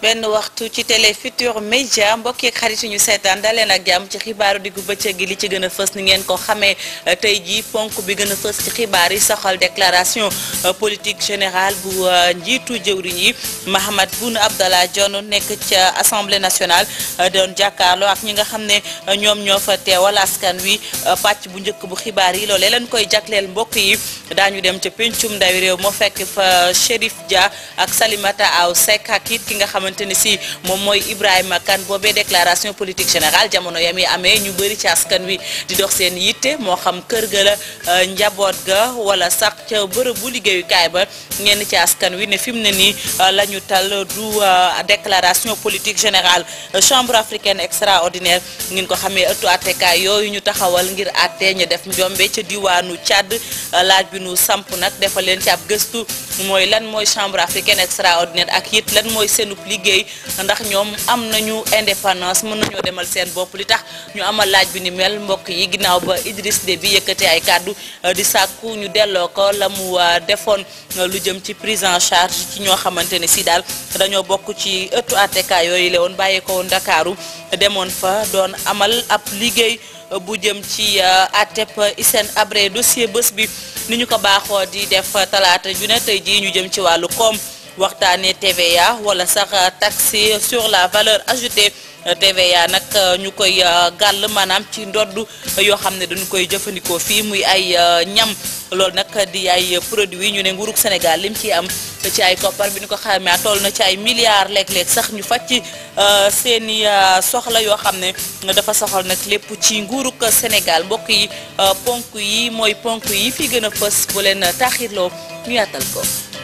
benn waxtu ci télé Futur Média mbokk yeeg xarit ñu seetaan daleen ak jàmm ci xibaaru diggu bëccëg gi li ci gën a fës ni ngeen ko xamee tey jii ponk bi gën a fës ci xibaar yi soxal déclaration politique générale bu njiitu jëwriñ yi Mahammed Boun Abdallah Dionne nekk ca assemblée nationale doon jàkkaarloo ak ñi nga xam ne ñoom ñoo fa teewal askan wi pàcc bu njëkk bu xibaar yi loolee leen koy jagleel mbokk yi daañu dem ca pencum ndawi réew moo fekk fa Chérif Dia ak Salimata Aw Seck ak it ki nga xamante ne si moom mooy Ibrahima Kane boobee déclaration politique générale jamono yam yi amee ñu bëri ci askan wi di dox seen yitte moo xam kër ga la njaboot ga wala sax ca bërëb bu liggéeyukaay ba ñenn ci askan wi ne fi mu ne nii la ñu tal du déclaration politique générale chambre africaine extraordinaire ngeen ko xamee ëttu attekaay yooyu ñu taxawal ngir àtte ñu def njombe ca diwaanu Tchad laaj bi nu samp nag defal leen ci ab gëstu mooy lan mooy chambre africaine extraordinaire ak it lan mooy seenub liggéey ndax ñoom am nañu indépendance mën nañoo demal seen bopp li tax ñu amal laaj bi ni mel mbokk yi ginnaaw ba Idriss Déby yëkkate ay kàddu di sàkku ñu delloo ko la mu defoon lu jëm ci prise en charge ci ñoo xamante ne si daal dañoo bokk ci ëttu attekaay yooyu la woon bàyyee ko woon Ndakaaru demoon fa doon amal ab liggéey bu jëm ci atep Hissène Habré dossier bés bi ni ñu ko baaxoo di def talaata ju ne tey jii ñu jëm ci wàllu koom waxtaanee TVA wala sax taxe sur la valeur ajoutée TVA nag ñu koy gàll maanaam ci ndodd yoo xam ne dañu koy jëfandikoo fii muy ay ñam loolu nag di ay produits ñu ne nguurug Sénégal lim ci am ci ay koppar bi ñu ko xamee toll na ci ay milliards léeg-léeg sax ñu fàcc seeni soxla yoo xam ne dafa soxal nag lépp ci nguurug Sénégal mbokk yi ponk yi mooy ponk yi fi gën a fës bu leen taxirloo ñu yaatal ko.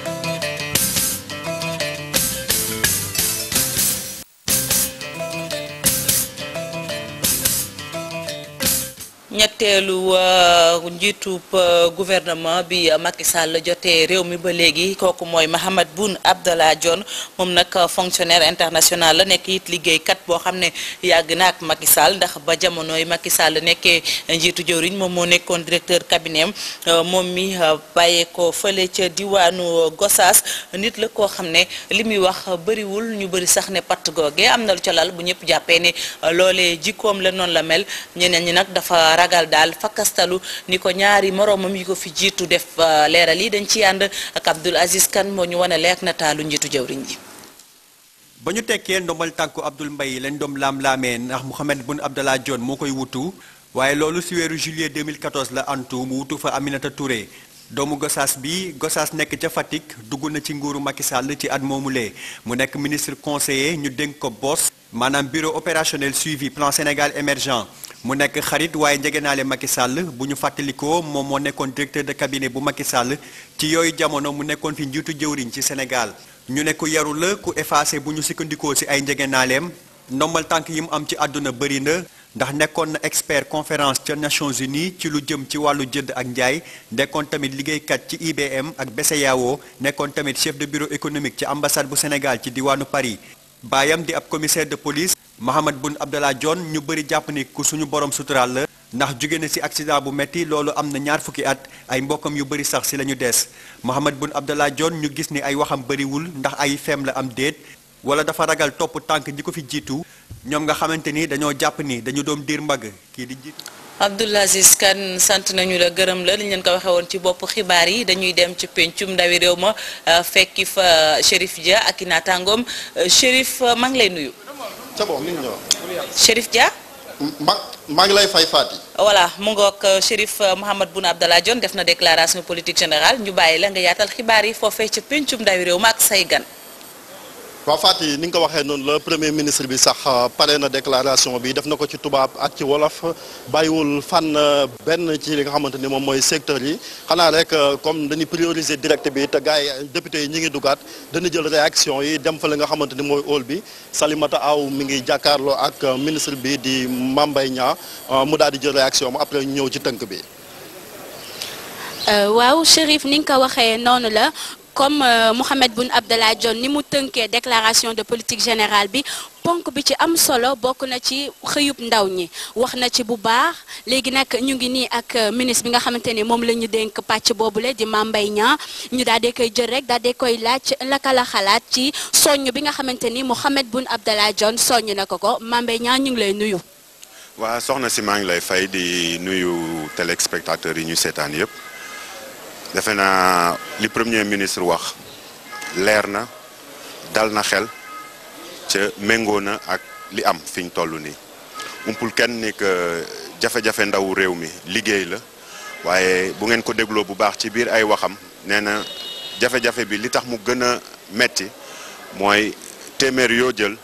ñetteelu njiitub gouvernement bi Macky Sall jotee réew mi ba léegi kooku mooy Mahammed Boun Abdallah Dionne moom nag fonctionnaire international la nekk it liggéeykat boo xam ne yàgg na ak Macky Sall ndax ba jamonoy Macky Sall nekkee njiitu jëwriñ moom moo nekkoon directeur cabinet moom mi bàyyee ko fële ca diwaanu Gossas nit la koo xam ne li muy wax bëriwul ñu bëri sax ne patt googe am na lu ca lal bu ñëpp jàppee ne loolee jikkoom la noonu la mel ñeneen ñi nag dafa ragal daal fakkastalu ni ko ñaari moroomam yi ko fi jiitu def leeral yi dañ ci ànd ak Abdoul Aziz Kane moo ñu wane leeg nataalu njiitu jëwriñ ji ba ñu tekkee ndombal tànku Abdoul Mbaye lañ doom laam-laamee ndax Mahammed Boun Abdallah Dionne moo koy wutu waaye loolu si weeru juillet 2014 la antu mu wutu fa Aminata Touré doomu Gossas bi Gossas nekk ca Fatick dugg na ci nguuru Macky Sall ci at moomulee mu nekk ministre conseiller ñu dénk ko BOS maanaam bureau opérationnel suivi plan Sénégal émergent mu nekk xarit waaye njegenaale Macky Sall bu ñu fàttalikoo moom moo nekkoon directeur de cabinet bu Macky Sall ci yooyu jamono mu nekkoon fi njiitu jëwriñ ci Sénégal ñu ne ku yaru la ku effacé bu ñu sukkandikoo ci ay njegenaaleem ndombal tànk yi mu am ci àdduna bëri na ndax nekkoon na expert conférence ca Nations Unies ci lu jëm ci wàllu jënd ak njaay nekkoon tamit liggéeykat ci IBM ak BCEAO nekkoon tamit chef de bureau économique ci ambassade bu Sénégal ci diwaanu Paris baayam di ab commissaire de police Mahammed Boun Abdallah Dionne ñu bëri jàpp ni ku suñu borom suturaal la ndax jóge na ci accident bu metti loolu am na ñaar fukki at ay mbokkam yu bëri sax ci la ñu des Mahammed Boun Abdallah Dionne ñu gis ni ay waxam bëriwul ndax ay fem la am déet wala dafa ragal topp tànk ñi ko fi jiitu ñoom nga xamante ni dañoo jàpp ni dañu doom diir mbagg kii di jiitu Abdoul Aziz Kane sant nañu la gërëm la li ñu leen ko waxee woon ci bopp xibaar yi dañuy dem ci pencum ndawi réew ma fekki fa Chérif Dia ak i naataangoom Chérif maa ngi lay nuyu. c'est bon nit ñi Chérif Dia. ma maa ngi lay fay Fati. voilà mu ngoog Chérif Mahammed Boun Abdallah Dionne def na déclaration politique générale ñu bàyyi la nga yaatal xibaar yi foofee ca pencum ndawi réew ma ak say gan. waaw Fati ni nga ko waxee noonu la premier ministre bi sax pare na déclaration bi def na ko ci tubaab ak ci wolof bàyyiwul fànn benn ci li nga xamante ni moom mooy secteur yi xanaa rek comme dañuy prioriser direct bi te gars yi député yi ñi ngi dugaat dañu jël réaction yi dem fa li nga xamante ni mooy hall bi Salimata Aw mi ngi jàkkaarloo ak ministre bi di Mame Mbaye Niang mu daal di jël réaction am après ñëw ci tënk bi. waaw Chérif ni nga ko waxee noonu la. comme Mahammed Boun Abdallah Dionne ni mu tënkee déclaration de politique générale bi ponk bi ci am solo bokk na ci xëyub ndaw ñi wax na ci bu baax léegi nag ñu ngi nii ak ministre bi nga xamante ni moom la ñu dénk pàcc boobule di Mame Mbaye Niang ñu daal di koy jël rek daal di koy laaj laka la xalaat ci soññ bi nga xamante ni Mohamed Boun Abdallah Dionne soññ na ko ko Mame Mbaye Niang ñu ngi lay nuyu. waa soxna si maa ngi lay fay di nuyu téléspectateurs yi ñu seetaan yëpp defe naa li premier ministre wax leer na dal na xel ca méngoo na ak li am fi ñu toll nii umpul kenn ni que jafe-jafe ndawu réew mi liggéey la waaye bu ngeen ko dégloo bu baax ci biir ay waxam nee na jafe-jafe bi li tax mu gën a metti mooy téeméer yoo jël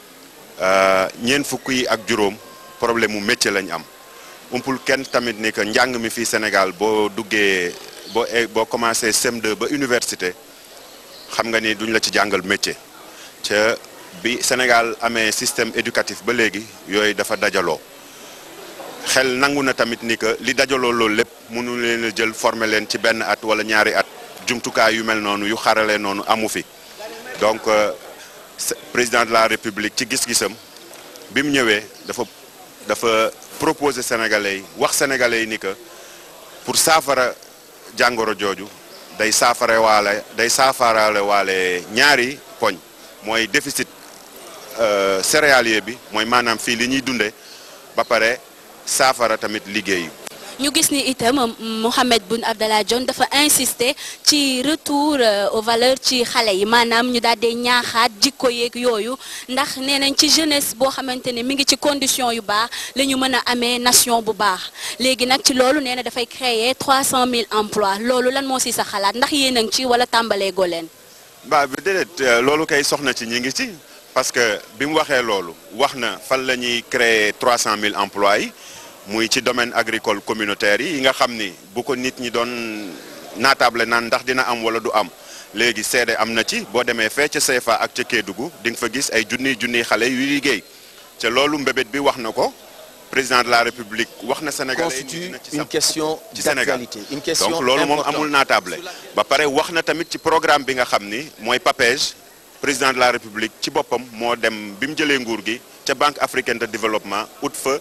ñeent fukk yi ak juróom problème mu métier lañ am umpul kenn tamit ni que njàng mi fii Sénégal boo duggee boo boo commencé CM2 ba université xam nga ni duñ la ci jàngal métier ca bi Sénégal amee système éducatif ba léegi yooyu dafa dajaloo xel nangu na tamit ni que li dajaloo loolu lépp mënu leen a jël former leen ci benn at wala ñaari at jumtukaay yu mel noonu yu xarale noonu amu fi donc président de la république ci gis-gisam bi mu ñëwee dafa dafa proposer sénégalais yi wax sénégalais yi ni que pour saafara jàngoro jooju day saafara waale day saafaraale waale ñaari poñ mooy déficit céréalier bi mooy maanaam fii li ñuy dundee ba pare saafara tamit liggéey. ñu gis ni itam Mohamed Boun Abdallah Dionne dafa insister ci retour aux valeurs ci xale yi maanaam ñu daal di ñaaxaat jikko yeeg yooyu ndax nee nañ ci jeunesse boo xamante ne mi ngi ci condition yu baax la ñu mën a amee nation bu baax léegi nag ci loolu nee na dafay créer 300000 emplois loolu lan moo si sa xalaat ndax yéen a ngi ci wala tàmbalee goo leen. ba bi déedéet loolu kay soxna ci ñi ngi ci parce que bi mu waxee loolu wax na fan la ñuy créer 300000 emplois yi. muy ci domaine agricole communautaire yi nga xam ni bu ko nit ñi doon naatable naan ndax dina am wala du am léegi seede am na ci boo demee fee ca CFA ak ca Kédougou di nga fa gis ay junniy junniy xale yu liggéey ca loolu mbébét bi wax na ko président de la république wax na Sénégalais constitue une question ci Sénégal d'actualité une question donc loolu moom importante. amul naatable ba pare wax na tamit ci programme bi nga xam ni mooy PAPEJ président de la république ci boppam moo dem bi mu jëlee nguur gi ca banque africaine de développement ut fa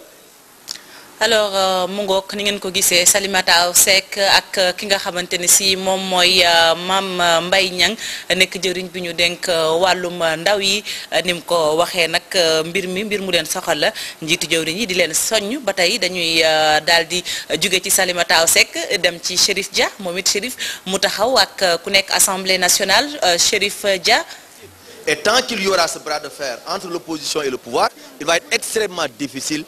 alors mu ngoog ni ngeen ko gisee Salimata Seck ak ki nga xamante ne si moom mooy Mame Mbaye Niang nekk jëriñ bi ñu dénk wàllum ndaw yi ni mu ko waxee nag mbir mi mbir mu leen soxal la njiitu jëwriñ yi di leen soññ ba tey dañuy daal di jóge ci Salimata Seck dem ci Chérif Dia moom it Chérif mu taxaw ak ku nekk assemblée nationale Chérif Dia. Et tant qu'il y aura ce bras de fer entre l'opposition et le pouvoir, il va être extrêmement difficile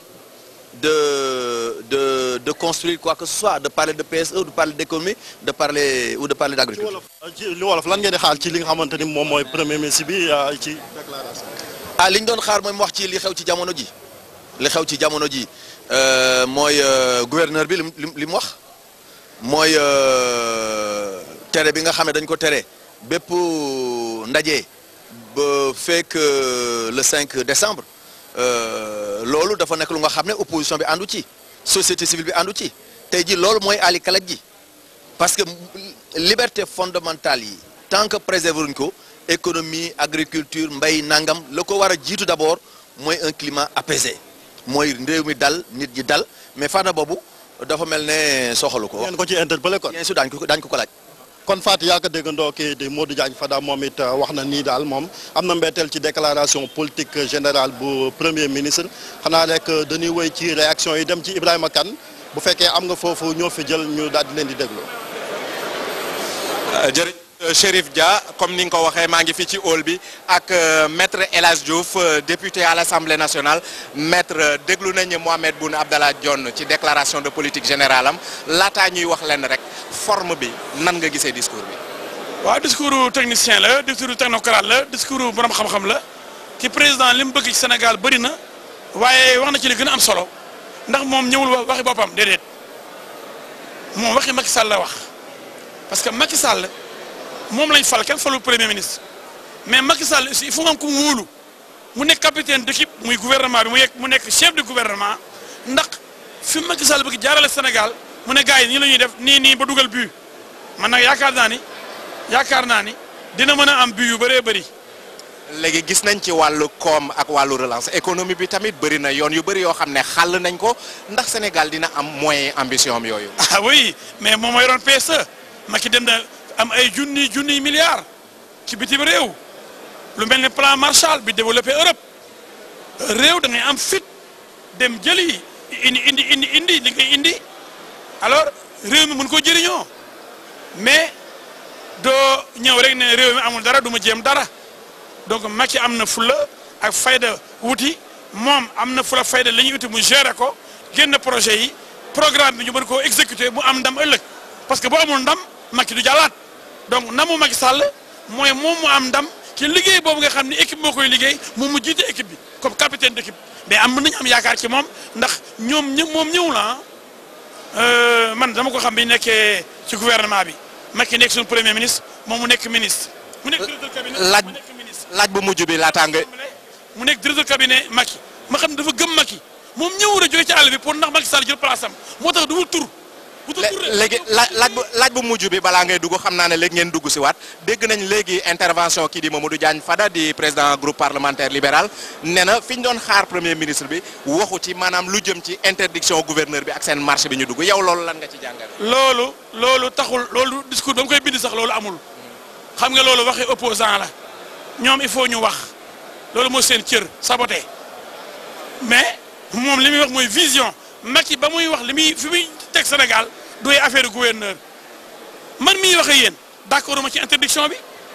de, de, de construire quoi que ce soit, de parler de PSE, ou de parler d'économie, de parler ou de parler ci d'agriculture. wolof ci li wolof lan ngeen di xaar ci li nga xamante ni moom mooy premier ministre bi euh, ci déclaration. ah li ñu doon xaar mooy mu wax ci li xew ci jamono ji li xew ci jamono ji euh, mooy euh, gouverneur bi li mu li mu wax mooy euh, tere bi nga xam ne dañ ko tere bépp ndaje ba fekk euh, le 5 décembre euh, loolu dafa nekk lu nga xam ne opposition bi àndu ci société civile bi àndu ci tey ji loolu mooy ali kalaj ji parce que liberté fondamentale yi tant que préserver wuñ ko économie agriculture mbay nangam la ko war a jiitu d'abord mooy un climat apaisé mooy réew mi dal nit ñi dal mais fànn boobu dafa mel ne soxalu ko. ngeen ko ci interpellé kon. bien sûr daañu ko daañu ko ko laaj. kon Fatou yaa ko déggandoo kii di Modou Diagne Fada moom it euh, wax na nii daal moom am na mbetteel ci déclaration politique générale bu premier ministre xanaa rek euh, dañuy wéy ci réaction yi dem ci Ibrahima Kane bu fekkee am nga foofu ñoo fi jël ñu daal di leen di déglu. jërëjëf Chérif Dia comme ni nga ko waxee maa ngi fii ci hall bi ak euh, maître El Hadj Diouf euh, député à l'Assemblée nationale maître euh, déglu nañu Mohamed Boun Abdallah Dionne ci déclaration de politique générale am laataa ñuy wax leen rek forme bi nan nga gisee discours bi. waaw discours technicien la discours technocrate la discours borom xam-xam la ci président li mu bëgg ci Sénégal bëri na waaye wax na ci li gën a am solo ndax moom ñëwul wa- waxi boppam déedéet moom waxi Macky Sall la wax parce que Macky Sall moom lañ fal kenn falul premier ministre mais Macky Sall aussi il faut nga am ku mu wóolu mu nekk capitaine d'équipe muy gouvernement bi mu yegg mu nekk chef de gouvernement ndax fi Macky Sall bëgg jaarale Sénégal mu ne gars yi nii la ñuy def nii nii ba dugal but man nag yaakaar naa ni yaakaar naa ni dina mën a am but yu bëree bëri léegi gis nañ ci wàllu koom ak wàllu relance économie bi tamit bëri na yoon yu bëri yoo xam ne xàll nañ ko ndax Sénégal dina am moyen ambition am yooyu. ah oui mais moom mooy yoroon PSE Macky dem na am ay junni junni milliards ci bitim réew lu mel ne plan Marshall bi développé Europe réew da ngay am fit dem jëli indi indi indi indi li ngay indi alors réew mi mën koo jëriñoo mais doo ñëw rek ne réew mi amul dara du ma jéem dara donc Macky am na fula ak fayda wuti moom am na fula fayda la ñuy uti mu gérer ko génn projet yi programme bi ñu mën koo exécuter mu am ndam ëllëg parce que boo amul ndam Macky du jàllaat donc ndamu Macky Sall mooy moom mu am ndam ci liggéey boobu nga xam ne équipe moo koy liggéey moom mu jiite équipe bi comme capitaine d'équipe mais am mën nañu am yaakaar ci moom ndax ñoom ñë moom ñëw la ah man dama ko xam bi nekkee ci gouvernement bi Macky nekk suñu premier ministre moom mu nekk ministre. mu nekk directeur cabinet laaj mu nekk ministre. laaj bu mujj bi laataa nga mu nekk directeur cabinet Macky ma xam ne dafa gëm Macky moom ñëwul a jóge ci àll bi pour ndax Macky Sall jël place am moo tax du wut tur. wutul tur rek. léegi laaj laaj bu laaj bu mujj bi balaa ngay dugg xam naa ne léegi ngeen dugg si waat dégg nañ léegi intervention kii di Mamadou Diagne Fada di président groupe parlementaire libéral nee na fi ñu doon xaar premier ministre bi waxu ci maanaam lu jëm ci interdiction gouverneur bi ak seen marché bi ñu dugg yow loolu lan nga ci jàngal. loolu loolu taxul loolu discours ba mu koy bind sax loolu amul xam nga loolu waxi opposant la ñoom il faut ñu wax loolu mooy seen cër saboté mais moom li muy wax mooy vision Macky ba muy wax li muy fi muy teg Sénégal doy affaire gouverneur man miy wax ak yéen d'accord ma ci interdiction bi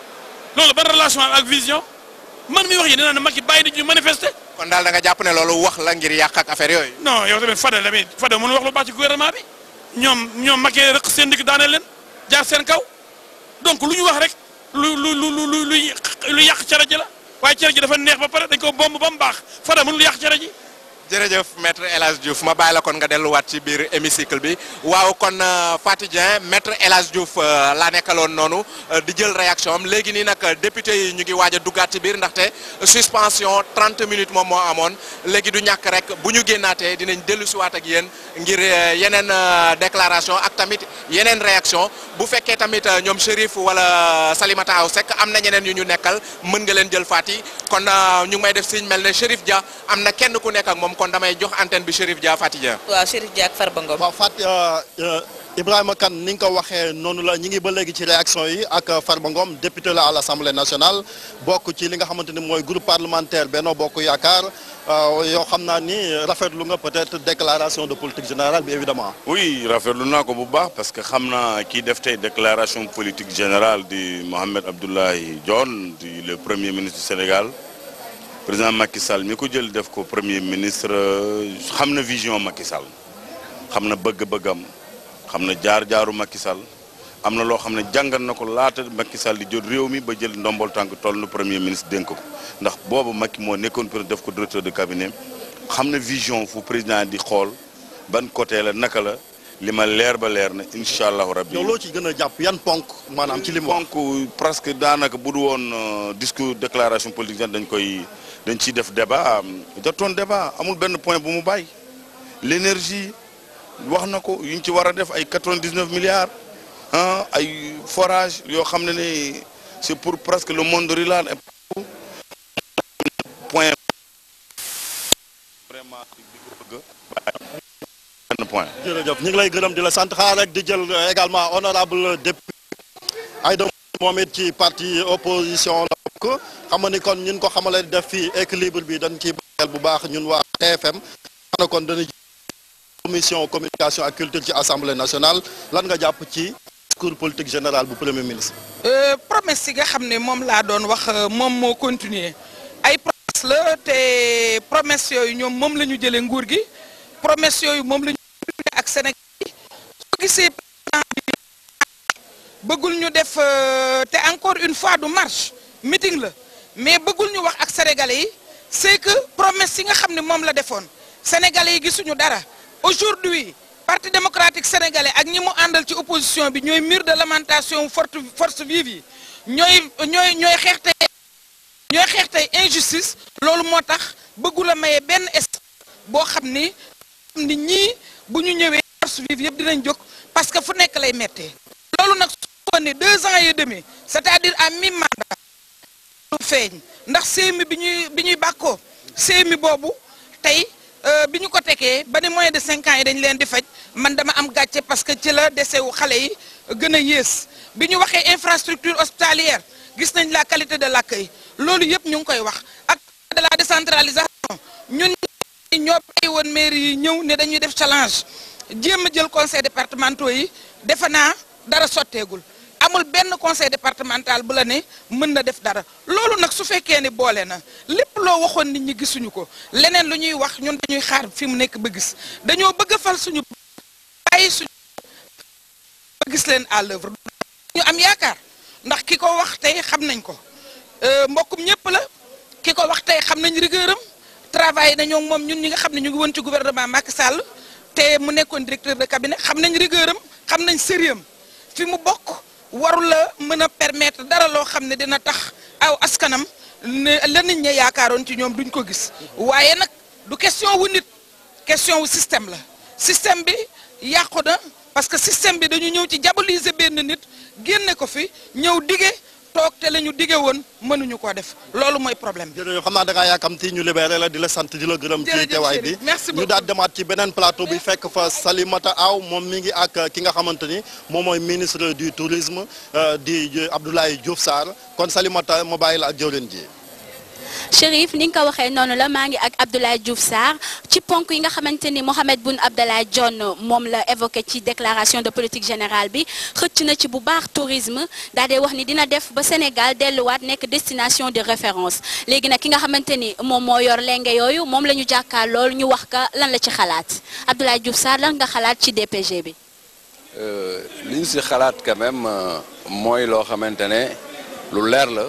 loolu ban relation am ak vision man miy wax yéen dinaa ne Macky bàyyi nit ñu manifester kon daal da nga jàpp ne loolu wax la ngir yàq ak affaire yooyu. non yow tamit Fada tamit Fada mënu wax lu baax ci gouvernement bi ñoom ñoom Macky rek seen digg daaneel leen jaar seen kaw donc lu ñu wax rek lu lu lu lu lu lu yàq cere ji la waaye cere ji dafa neex ba pare dañ ko bomb ba mu baax Fada mënul yàq cere ji. jërëjëf maître El Hadj Diouf ma bàyyi la kon nga delluwaat ci biir hémicycle bi waaw kon Faty Dieng maître El Hadj Diouf laa nekkaloon noonu di jël réaction am léegi nii nag député yi ñu ngi waaj a duggaat ci biir ndaxte suspension 30 minutes moom moo amoon léegi du ñàkk rek bu ñu génnaatee dinañ dellu siwaat ak yéen ngir yeneen déclaration ak tamit yeneen réaction bu fekkee tamit ñoom Chérif wala Salimata Aw Seck am na ñeneen yu ñu nekkal mën nga leen jël Faty kon ñu ngi may def signe mel ne Chérif Dia am na kenn ku nekk ak moom kon damay jox antenne bi Chérif Dia Faty Dieng waaw Chérif Dia ak Farba Ngom waaw Fat Ibrahima Kane ni nga ko waxee noonu la ñi ngi ba léegi ci réaction yi ak Farba Ngom député la à l'Assemblée nationale bokk ci li nga xamante ni mooy groupe parlementaire Benno Bokk Yaakaar yoo xam naa ni rafetlu nga peut-être déclaration de politique générale bi évidemment oui rafetlu naa ko bu baax parce que xam naa kii def tey déclaration politique générale di Mohamed Abdoulaye Dionne di le premier ministre du Sénégal président Macky Sall mi ko jël def ko premier ministre xam na vision Macky Sall xam na bëgg-bëggam xam na jaar-jaaru Macky Sall am na loo xam ne jàngal na ko laata Macky Sall di jot réew mi ba jël ndombol tànk toll na premier ministre dénk ko ndax boobu Macky moo nekkoon pour def ko directeur de cabinet xam na vision fu président di xool ban côté la naka la li ma leer ba leer na incha allahu rabbi yow loo ci gën a jàpp yan ponk maanaam ci li mu wax donc presque daanaka bu du woon discours déclaration politique dañ koy dañ ciy def débat jotoon débat amul benn point bu mu bàyyi l'énergie wax na ko yu ñu ci war a def ay 99 milliards ah ay forage yoo xam ne ne c'est pour presque le monde rural et point vraiment di ko bëgg benn point jërëjëf ñu ngi lay gërëm di la sant xaar rek di jël également honorable député Aïda moom it ci parti opposition la bokk xam nga ni kon ñun ko xamale def fii équilibre bi dañ ciy bàyyil bu baax ñun waa TFM xam na kon dana commission communication ak culture ci assemblée nationale lan nga jàpp ci discours politique général bu premier ministre promesse yi nga xam ne moom laa doon wax moom moo continuer ay promesse la te promesse yooyu ñoom moom la ñu jëlee nguur gi promesse yooyu moom la ñu ak Sénégal yi soo gisee président bi bëggul ñu def te encore une fois du marche meeting la mais bëggul ñu wax ak sénégalais yi c'est que promesse yi nga xam ne moom la defoon sénégalais yi gisuñu dara aujourd'hui parti démocratique sénégalais ak ñi mu àndal ci opposition bi ñooy mur de lamentation forte force vive yi ñooy ñooy ñooy xeex tey ñooy xeex tey injustice loolu moo tax bëggul a maye benn espace boo xam ni xam ni ñii bu ñu ñëwee force vive yëpp dinañ jóg parce que fu nekk lay mettee loolu nag su ko ne deux ans et demi c'est-à-dire à mi-mandat lu feeñ ndax CMU bi ñuy bi ñuy bàkkoo CMU boobu tey bi ñu ko tekee ba ne moins de cinq ans yi dañ leen di faj man dama am gàcce parce que ci la dese wu xale yi gën a yées bi ñu waxee infrastructure hospitalière gis nañ la qualité de l'accueil loolu yëpp ñu ngi koy wax ak de la décentralisation ñun ñoo bàyyi woon mairie yi ñëw ne dañuy def challenge jéem a jël conseil départementaux yi defe naa dara sotteegul amul benn conseil départemental bu la ne mën na def dara loolu nag su fekkee ne boole na lépp loo waxoon nit ñi gisuñu ko leneen lu ñuy wax ñun dañuy xaar fi mu nekk ba gis dañoo bëgg a fal suñu bàyyi suñu ba gis leen à l'œuvre ñu am yaakaar ndax ki ko wax tey xam nañ ko mbokkum ñëpp la ki ko wax tey xam nañ rigueuram travail nañoo moom ñun ñi nga xam ne ñu ngi woon ci gouvernement Macky Sall te mu nekkoon directeur de cabinet xam nañ rigueuram xam nañ sérieux fi mu bokk warul la mën a permettre dara loo xam ne dina tax aw askanam ne la nit ña yaakaaroon ci ñoom duñ ko gis waaye nag du question wu nit question wu système la système bi yàqu na parce que système bi dañu ñëw ci diaboliser benn nit génne ko fi ñëw dige toog te la ñu dige woon mënuñu koo def loolu mooy problème bi. jërëjëf xam naa da ngaa yàkkamti ñu libéré la di la sant di la gërëm. ci Jërëjëf teewaay bi Chérif, merci ñu beaucoup. daal demaat ci beneen plateau bi fekk fa Salimata Aw moom mi ngi ak ki nga xamante ni moom mooy ministre du tourisme euh, di Abdoulaye Diouf Sarr kon Salimata ma bàyyi la ak jëwleen ji. Chérif ni nga ko waxee noonu la maa ngi ak Abdoulaye Diouf Sarr ci ponk yi nga xamante ni Mohamed Boun Abdallah Dionne moom la évoqué ci déclaration de politique générale bi xëcc na ci bu baax tourisme daa dee wax ni dina def ba Sénégal delluwaat nekk destination de référence léegi nag ki nga xamante ni moom moo yor lenge yooyu moom la ñu jàkkaar lool ñu wax ka lan la ci xalaat Abdoulaye Diouf Sarr lan nga xalaat ci DPG bi. li ñu si xalaat quand même euh, mooy loo xamante ne lu leer la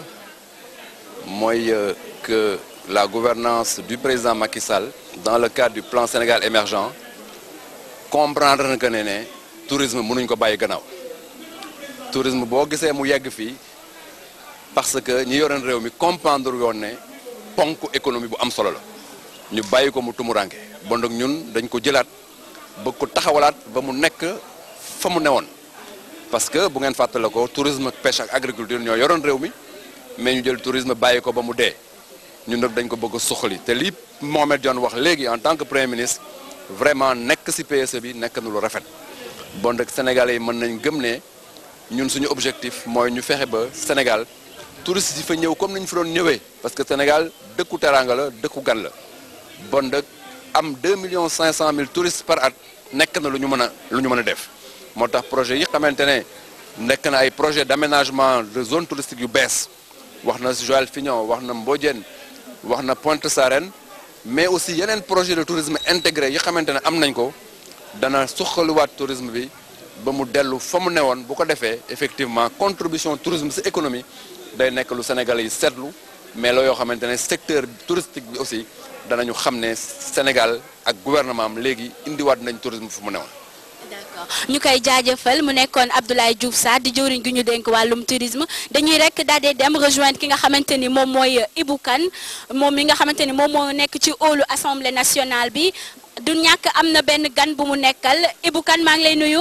mooy euh, que la gouvernance du président Macky Sall dans le cadre du plan Sénégal émergent comprendre na que ne ne tourisme mënuñ ko bàyyi gannaaw tourisme boo gisee mu yegg fii parce que ñi yoroon réew mi comprendre yoon ne ponk économie bu am solo la ñu bàyyi ko mu tumuranke bon donc ñun dañ ko jëlaat bëgg ko taxawalaat ba mu nekk fa mu newoon parce que bu ngeen fàttale ko tourisme ak pêche ak agriculture ñoo yoroon réew mi mais ñu jël tourisme bàyyi ko ba mu dee ñun nag dañ ko bëgg a suqali te lii Mohamed Dionne wax léegi en tant que premier ministre vraiment nekk ci PSE bi nekk na lu rafet bon nag Sénégalais yi mën nañ gëm ne ñun suñu objectif mooy ñu fexe ba Sénégal touristes yi fa ñëw comme ni ñu fi doon ñëwee parce que Sénégal dëkku teraanga la dëkku gan la bon nag am 2 millions 500 mille touristes par at nekk na lu ñu mën a lu ñu mën a def moo tax projet yi xamante ne nekk na ay projet d'aménagement de zone touristique yu bees wax na Joal Fignon wax na Mbodiène wax na Pointe Sarène mais aussi yeneen projet de tourisme intégré yi xamante ne am nañ ko dana suqaliwaat tourisme bi ba mu dellu fa mu newoon bu ko defee effectivement contribution tourisme ci économie day nekk lu Sénégalais yi seetlu mais la yoo xamante ne secteur touristique bi aussi danañu xam ne Sénégal ak gouvernement am léegi indiwaat nañ tourisme fu mu newoon. d'accord ñu koy jaajëfal mu nekkoon Abdoulaye Diouf Sarr di jëwriñ gi ñu dénk wàllum tourisme dañuy rek daal di dem rejoindre ki nga xamante ni moom mooy Ibou Kane moom mi nga xamante ni moom moo nekk ci hall assemblée nationale bi du ñàkk am na benn gan bu mu nekkal Ibou Kane maa ngi lay nuyu.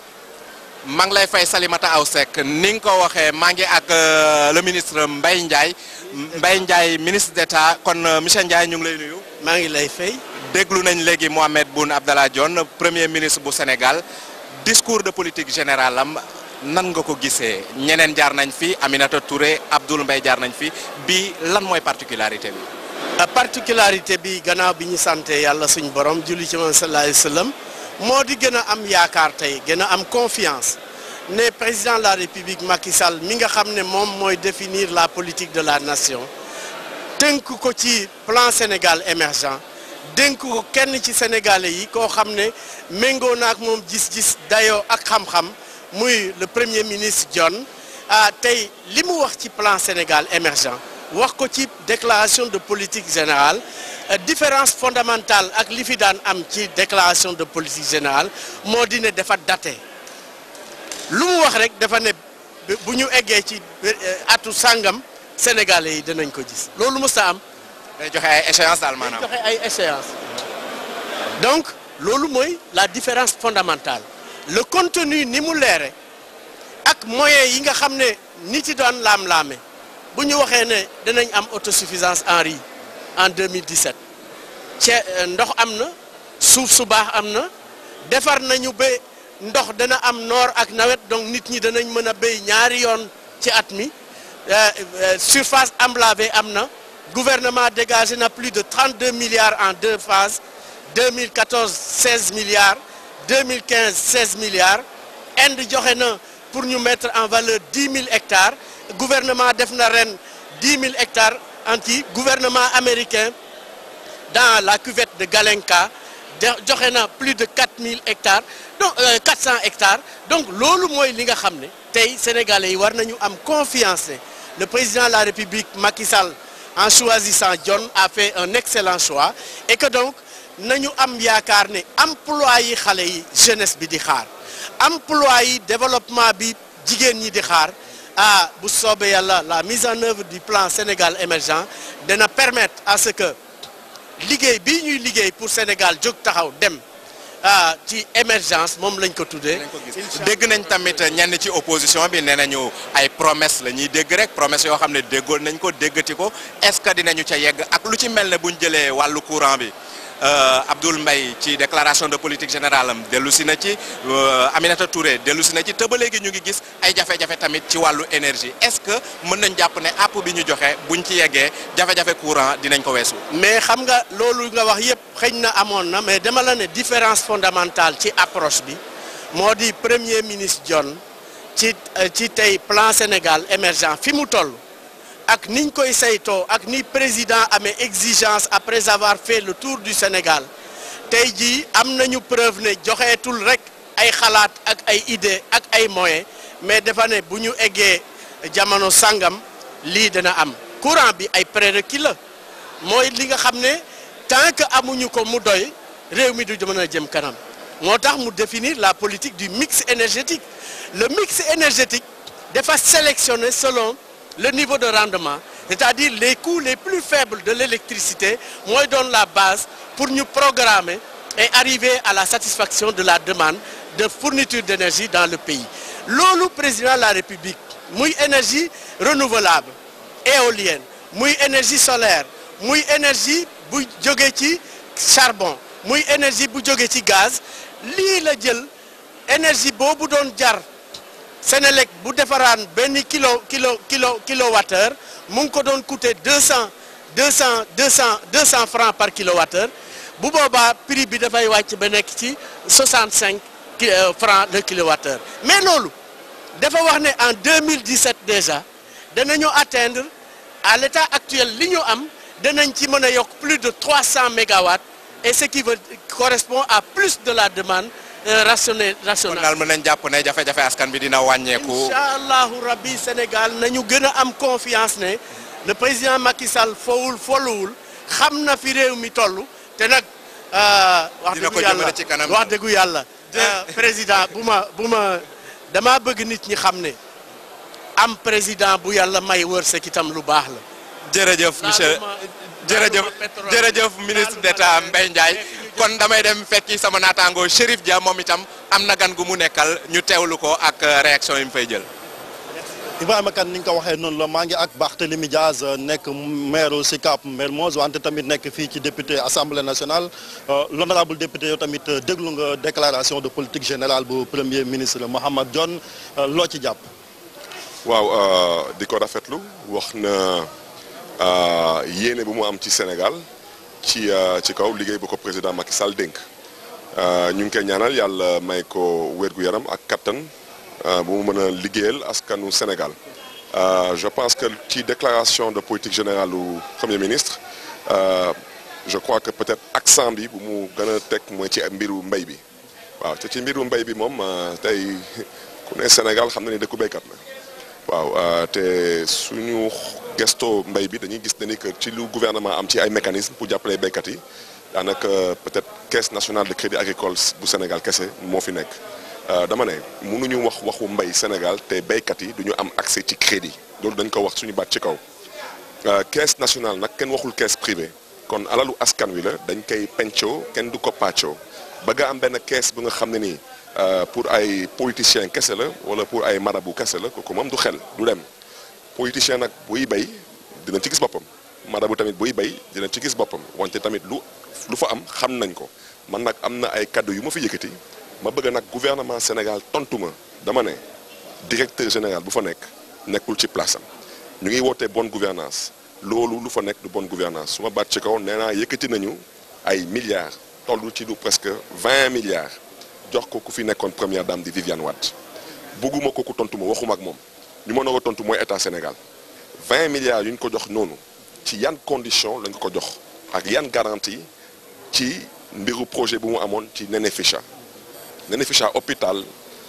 maa ngi lay fay Salimata Aw Seck ni nga ko waxee maa ngi ak euh, le ministre Mbaye Ndiaye Mbaye Ndiaye ministre d'État kon euh, monsieur Ndiaye ñu ngi lay nuyu. maa ngi lay fay. déglu nañ léegi Mohamed Boun Abdallah Dionne premier ministre bu Sénégal discours de politique générale am nan nga ko gisee ñeneen jaar nañ fi Aminata Touré Abdoul Mbaye jaar nañ fi bi lan mooy particularité bi. a particularité bi gannaaw bi ñu sante yàlla suñ borom julli ci moom sallallahu alayhi wa sallam moo di gën a am yaakaar tey gën a am confiance ne président de la république Macky Sall mi nga xam ne moom mooy définir la politique de la nation tënk ko ci plan Sénégal émergent dénk ko kenn ci sénégalais yi koo xam ne méngoo na ak moom gis-gis dayoo ak xam-xam muy le premier ministre Dionne ah tey li mu wax ci plan Sénégal émergent wax ko ci déclaration de politique générale euh, différence fondamentale ak li fi daan am ci déclaration de politique générale moo di ne dafa daté lu mu wax rek dafa ne bu ñu eggee ci euh, atu sàngam sénégalais yi dinañ ko gis loolu mës a am. day joxe ay échéance daal maanaam. joxe ay échéance donc loolu mooy la différence fondamentale le contenu ni mu leere ak moyens yi nga xam ne nit yi doon laam-laame bu ñu waxee ne dinañ am autosuffisance en riz en 2017 ce ndox am na suuf su baax am na defar nañu ba ndox dana am noor ak nawet donc nit ñi danañ mën a béy ñaari yoon ci at mi surface emblavée am na gouvernement dégagé na plus de 32 milliards en deux phases 2014 16 milliards 2015 16 milliards Inde joxe na pour ñu mettre en valeur 10 000 hectares gouvernement def na ren 10 000 hectares anti gouvernement américain dans la cuvette de Galenka joxe na plus de 4 000 hectares donc 400 hectares donc loolu mooy li nga xam ne tey sénégalais yi war nañu am confiance ne le président de la république Macky Sall en choisissant John a fait un excellent choix et que donc nañu am yaakaar ne emploi yi xale yi jeunesse bi di xaar emploi yi développement bi jigéen ñi di xaar ah bu soobee yàlla la mise en œuvre du plan Sénégal émergent dana permettre à ce que liggéey bii ñuy liggéey pour Sénégal jóg taxaw dem ah ci émergence moom lañ ko tuddee. dégg nañ tamit ñenn ci opposition bi nee nañu ay promesse la ñuy dégg rek promesse yoo xam ne déggoon nañ ko déggati ko est-ce que dinañu ca yegg ak lu ci mel ne buñ jëlee wàllu courant bi Abdoul Mbaye ci déclaration de politique générale am dellu si na ci Aminata Touré dellu si na ci te ba léegi ñu ngi gis ay jafe-jafe tamit ci wàllu énergie est-ce que mën nañ jàpp ne app bi ñu joxe buñ ci yeggee jafe-jafe courant dinañ ko weesu. mais xam nga loolu nga wax yépp xëñ na amoon na mais dama la ne différence fondamentale ci approche bi moo di premier ministre John ci ci tey plan Sénégal émergent fi mu toll ak niñ koy saytoo ak ni président amee exigence après avoir fait le tour du Sénégal tey jii am nañu preuve ne joxeetul rek ay xalaat ak ay idée ak ay moyens mais dafa ne bu ñu eggee jamono sangam lii dana am courant bi ay prérequis la mooy li nga xam ne tant que amuñu ko mu doy réew mi du mën a jëm kanam moo tax mu définir la politique du mix énergétique le mix énergétique dafa sélectionner selon le niveau de rendement c'est-à-dire les coûts les plus faibles de l'électricité mooy doon la base pour ñu programmer et arriver à la satisfaction de la demande de fourniture d'énergie dans le pays loolu président de la République muy énergie renouvelable éolienne muy énergie solaire muy énergie bu jóge ci charbon muy énergie bu jóge ci gaz lii la jël énergie boobu doon jar Sénélec bu defaraan benn kilo kilo kilo kilowattheure mu ngi ko doon coûter deux cent deux cent deux cent deux cent francs par kilowattheure bu boobaa prix bi dafay wàcc ba nekk ci soixante cinq francs le kilowattheure mais loolu dafa wax ne en 2017 déjà danañu atteindre à l'état actuel li ñu am danañ ci mën a yokk plus de 300 mégawatts et ce qui veut correspond à plus de la demande rationnelle kon rationnelle. daal mën nañ jàpp ne jafe-jafe askan bi dina wàññeeku. incha allahu rabbi Sénégal nañu gën a am confiance ne le président Macky Sall fowul folluwul xam na fi réew mi toll te nag. wax Dina dëggu ko yàlla jëmale ci kanam. wax dëggu yàlla. président bu ma bu ma damaa bëgg nit ñi xam ne am président bu yàlla may wërsëg itam lu baax la. jërëjëf monsieur jërëjëf jërëjëf ministre d'État Mbaye Ndiaye kon damay dem fekki sama naataango Chérif Dia moom itam am na gan gu mu nekkal ñu teewlu ko ak réaction yi mu fay jël. Ibrahima Kane ni nga ko waxee noonu la maa ngi ak Barthélémy Diaz nekk maire Sicap Mermoz wante tamit nekk fii ci député assemblée nationale l'honorable député yow tamit déglu nga déclaration de politique générale bu premier ministre Mahammed Dionne loo ci jàpp. waaw di ko rafetlu wax na yéene bu mu am ci Sénégal ci ci kaw liggéey bu ko président Macky Sall dénk ñu ngi koy ñaanal yàlla may ko wér-gu-yaram ak kattan bu mu mën a liggéeyal askanu Sénégal je pense que ci déclaration de politique générale du premier ministre je crois que peut-être accent bi bu mu gën a teg mooy ci mbiru mbay bi waaw te ci mbiru mbay bi moom tey ku ne Sénégal xam na ni dëkku béykat la waaw te suñu gestoo mbay bi dañuy gis ne ni que ci lu gouvernement am ci ay mécanismes pour jàppale béykat yi daanaka peut-être caisse nationale de crédit agricole bu Sénégal kese moo fi nekk dama ne mënuñu wax waxu mbay Sénégal te béykat yi duñu am accès ci crédit loolu dañ ko wax suñu baat ci kaw caisse nationale nag kenn waxul caisse privée kon alalu askan wi la dañ koy pencoo kenn du ko pàccoo ba nga am benn caisse bu nga xam ne nii pour ay politiciens kese la wala pour ay marabu kese la kooku moom du xel du dem politicien nag buy bay dina ci gis boppam marabu tamit buy bay dina ci gis boppam wante tamit lu lu fa am xam nañ ko man nag am na ay kaddu yu ma fi yëkkati ma bëgg nag gouvernement Sénégal tontu ma dama ne directeur général bu fa nekk nekkul ci place am ñu ngi wootee bonne gouvernance loolu lu fa nekk du bonne gouvernance su ma baat ci kaw nee naa yëkkati nañu ay milliards toll ci lu presque vingt milliards jox ko ku fi nekkoon première dame di Viviane Wade bugguma ko ku tontu ma waxuma ak moom ñu mën a ko tontu mooy état Sénégal vingt milliards yu ñu ko jox noonu ci yan condition lañ ko jox ak yan garantie ci mbiru projet bu mu amoon ci Néné Ficha Néné Ficha hôpital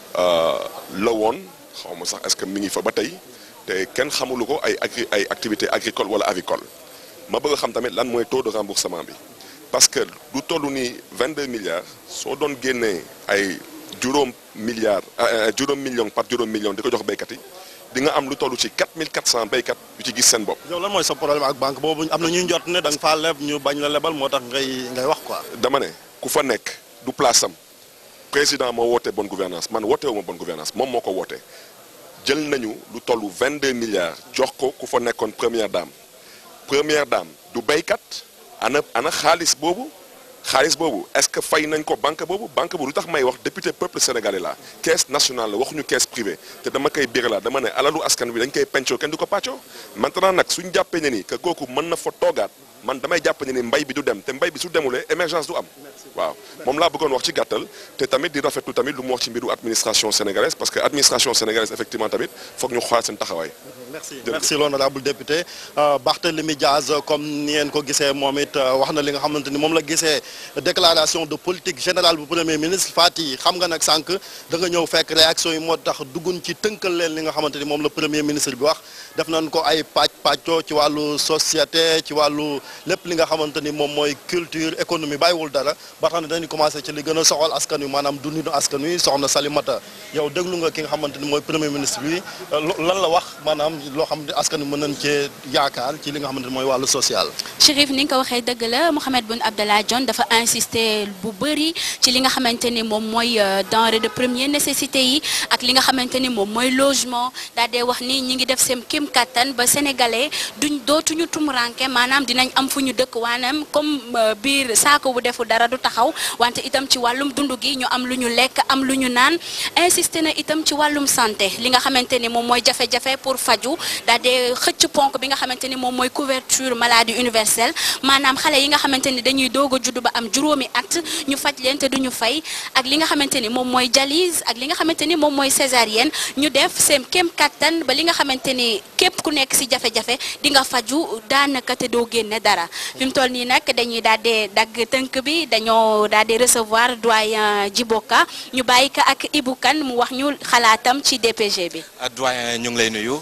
la woon xaw ma sax est-ce que mi ngi fa ba tey te kenn xamulu ko ay agri ay activité agricole wala avicole ma bëgg a xam tamit lan mooy taux de remboursement bi parce que lu toll ni 22 milliards soo doon génnee ay juróom milliards juróom million par juróom million di ko jox béykat yi di nga am lu toll ci 4400 béykat yu ci gis seen bopp. yow lan mooy sa problème ak banque boobu am na ñuy jot ne da nga faa leb ñu bañ la lebal moo tax ngay ngay wax quoi. dama ne ku fa nekk du place am président moo woote bonne gouvernance man woote wu ma bonne gouvernance moom moo ko woote jël nañu lu toll 22 milliards jox ko ku fa nekkoon première dame première dame du béykat ana ana xaalis boobu. xaalis boobu est-ce que fay nañ ko banque boobu banque boobu lu tax may wax député peuple sénégalais la caisse nationale la waxuñu caisse privée te dama koy biir la dama ne alalu askan wi dañ koy pencoo kenn du ko pàccoo maintenant nag suñ jàppee ne ni que kooku mën na fa toogaat man damay jàpp ne ni mbay bi du dem te mbay bi su demulee émergence du am waaw moom laa bëggoon wax ci gàttal te tamit di rafetlu tamit lu mu wax ci mbiru administration sénégalaise parce que administration sénégalaise effectivement tamit foog ñu xoolaat seen taxawaay merci merci l'honorable député Barthélémy Diaz comme ni ngeen ko gisee moom it wax na li nga xamante ni moom la gisee déclaration de politique générale bu premier ministre Fati xam nga nag sànq da nga ñëw fekk réaction yi moo tax duggun ci tënkal leen li nga xamante ni moom la premier ministre bi wax def nañ ko ay pàcc pàccoo ci wàllu société ci wàllu lépp li nga xamante ni moom mooy culture économie bàyyiwul dara ba tax na dañuy commencé ci li gën a soxal askan wi maanaam dundinu askan wi soxna Salimata yow déglu nga ki nga xamante ni mooy premier ministre bi lan la wax maanaam loo xam ne askan wi mën nañ cee yaakaar ci li nga xamante ni mooy wàllu social. Chérif ni nga ko waxee dëgg la Mohamed Boun Abdallah Dionne dafa insister bu bëri ci li nga xamante ni moom mooy denrée de première nécessité yi ak li nga xamante ni moom mooy logement daal dee wax ni ñi ngi def seen kéem kattan ba sénégalais duñ dootuñu tumuranke maanaam dinañ am fu ñu dëkk waanaam comme biir saako bu defu dara du taxaw wante itam ci wàllum dund gi ñu am lu ñu lekk am lu ñu naan insister na itam ci wàllum santé li nga xamante ni moom mooy jafe-jafe pour faju daal dee xëcc ponk bi nga xamante ni moom mooy couverture maladie universelle maanaam xale yi nga xamante ni dañuy doog a judd ba am juróomi at ñu faj leen te duñu fay ak li nga xamante ni moom mooy dialyse ak li nga xamante ni moom mooy césarienne ñu def seen kéem kattan ba li nga xamante ni képp ku nekk si jafe-jafe di nga faju daanaka te doo génne dara fi mu toll nii nag dañuy daal di dagg tënk bi dañoo daal di recevoir doyen Djiboka ñu bàyyi ko ak Ibou Kane mu wax ñu xalaatam ci DPG bi. doyen ñu ngi lay nuyu.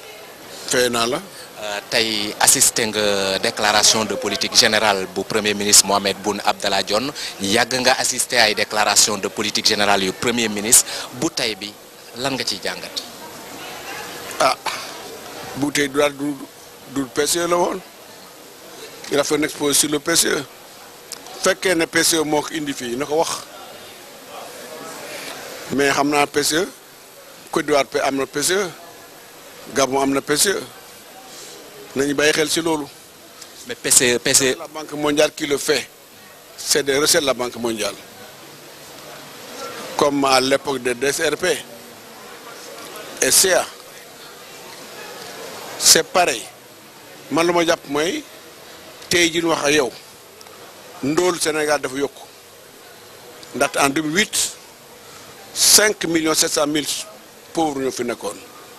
fay naa la. tey assisté nga déclaration de politique générale bu premier ministre Mohamed Boun Abdallah Dionne yàgg nga assisté ay déclaration de politique générale yu premier ministre bu tey bi lan nga ciy jàngat. ah bu tey du du du PCE la woon il a fait une exposition sur le PCE fekkee ne PCE moo ko indi fii na ko wax mais xam naa PCE Côte d'Ivoire am na PCE Gabon am na PCE. nañu bàyyi xel ci loolu. mais PCE PCE. la banque mondiale qui le fait c'est des recettes de la banque mondiale comme à l'époque de DSRP et CA c'est pareil man lu ma jàpp mooy tey jii ñu wax ak yow ndóol Sénégal dafa yokku ndaxte en 2008 5 millions 700 mille pauvres ñoo fi nekkoon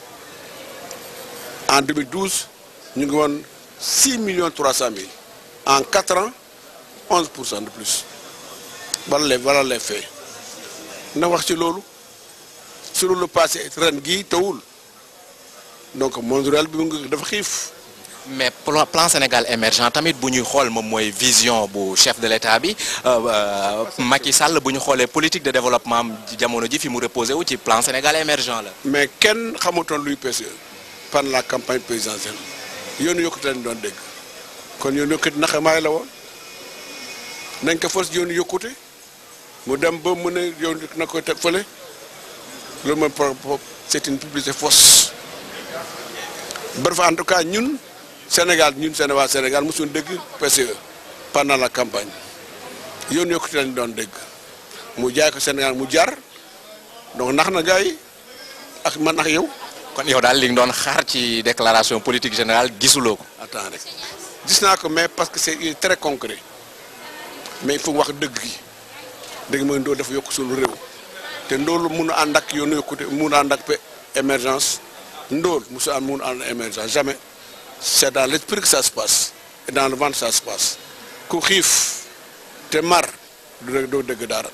en 2012. ñu ngi woon six millions trois cent mille en quatre ans onze pour cent de plus wala les wala les faits na wax ci loolu sur le passé ren gii tawul donc monde rural bi mu ngi dafa xiif. mais plan Sénégal émergent tamit bu ñuy xool moom mooy vision bu chef de l'État bi Macky Sall bu ñu xoolee politique de développement jamono ji fi mu reposé wu ci plan Sénégal émergent la. mais kenn xamutoon luy PCE pendant la campagne présidentielle. yoonu yokkute lañ doon dégg kon yoonu yokkute naxamaay la woon nañ ko fos yoonu yokkute mu dem ba mu ne yow na koy teg fële loolu mooy c'est une publicité fausse bref en tout cas ñun Sénégal ñun Sénégal Sénégal mosuñu dégg PCE pendant la campagne yoon yokkute lañ doon dégg mu jaay ko Sénégal mu jar donc nax na gars yi ak man ak yow. kon yow daal li nga doon xaar ci déclaration politique générale gisuloo ko. attends rek gis naa ko mais parce que c'est très concret mais il faut wax dëgg gi dëgg mooy ndóol dafa yokk suñu réew te ndóol mun a ànd ak yoonu yokkute mun a ànd ak émergence ndóol musu ànd mun a ànd émergence jamais c'est dans l'esprit que ça se passe et dans le ventre ça se passe ku xiif te mar du dëgg doo dëgg dara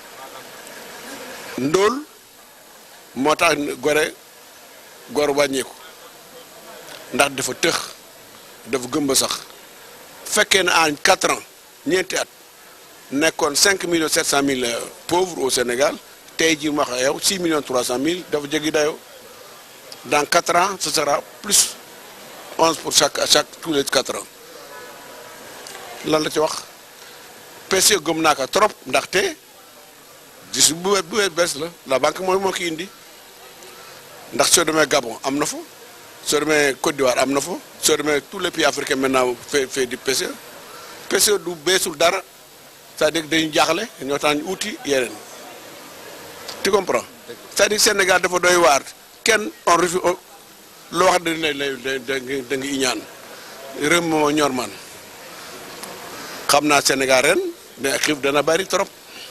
ndóol moo tax gore gor wàññeeku ndax dafa tëx dafa gëmba sax fekkee ne en quatre ans ñeenti at nekkoon cinq millions sept cent mille pauvres au Sénégal tey jii ma wax yow six millions trois cent mille dafa jéggi dayoo dans quatre ans ce sera plus onze pour chaque chaque tous les quatre ans lan la ci wax PCE gëm naa ko trop ndaxte gis bu bu bees la la banque mooy moo ki indi ndax soo demee Gabon am na fa soo demee Côte d'Ivoire am na fa soo demee tous les pays africains maintenant fait fait du PCE PCE du beesul dara c'est-à-dire dañu jaaxle ñoo tax ñu uti yeneen tu comprends c'est-à-dire Sénégal dafa doy waar kenn on refu loo wax dañ lay lay da nga iñaan réew moo ñor man xam naa Sénégal ren mais xiif dana bari trop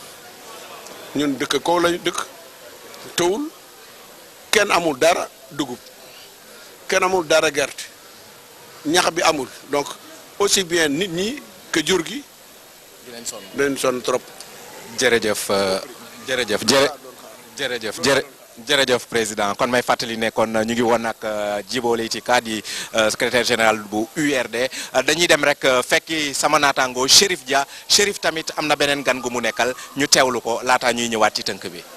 ñun dëkk kaw lañu dëkk tawul kenn amul dara dugub kenn amul dara gerte ñax bi amul donc aussi bien nit ñi que jur gi dinañ sonn dinañ sonn trop. jërëjëf jërëjëf jërë jërëjëf jërë jërëjëf président kon may fàttali ne kon ñu ngi woon ak Djibo Leyti Ka di secrétaire général bu URD dañuy dem rek fekki sama naataango Chérif Dia Chérif tamit am na beneen gan gu mu nekkal ñu teewlu ko laataa ñuy ñëwaat ci tënk bi.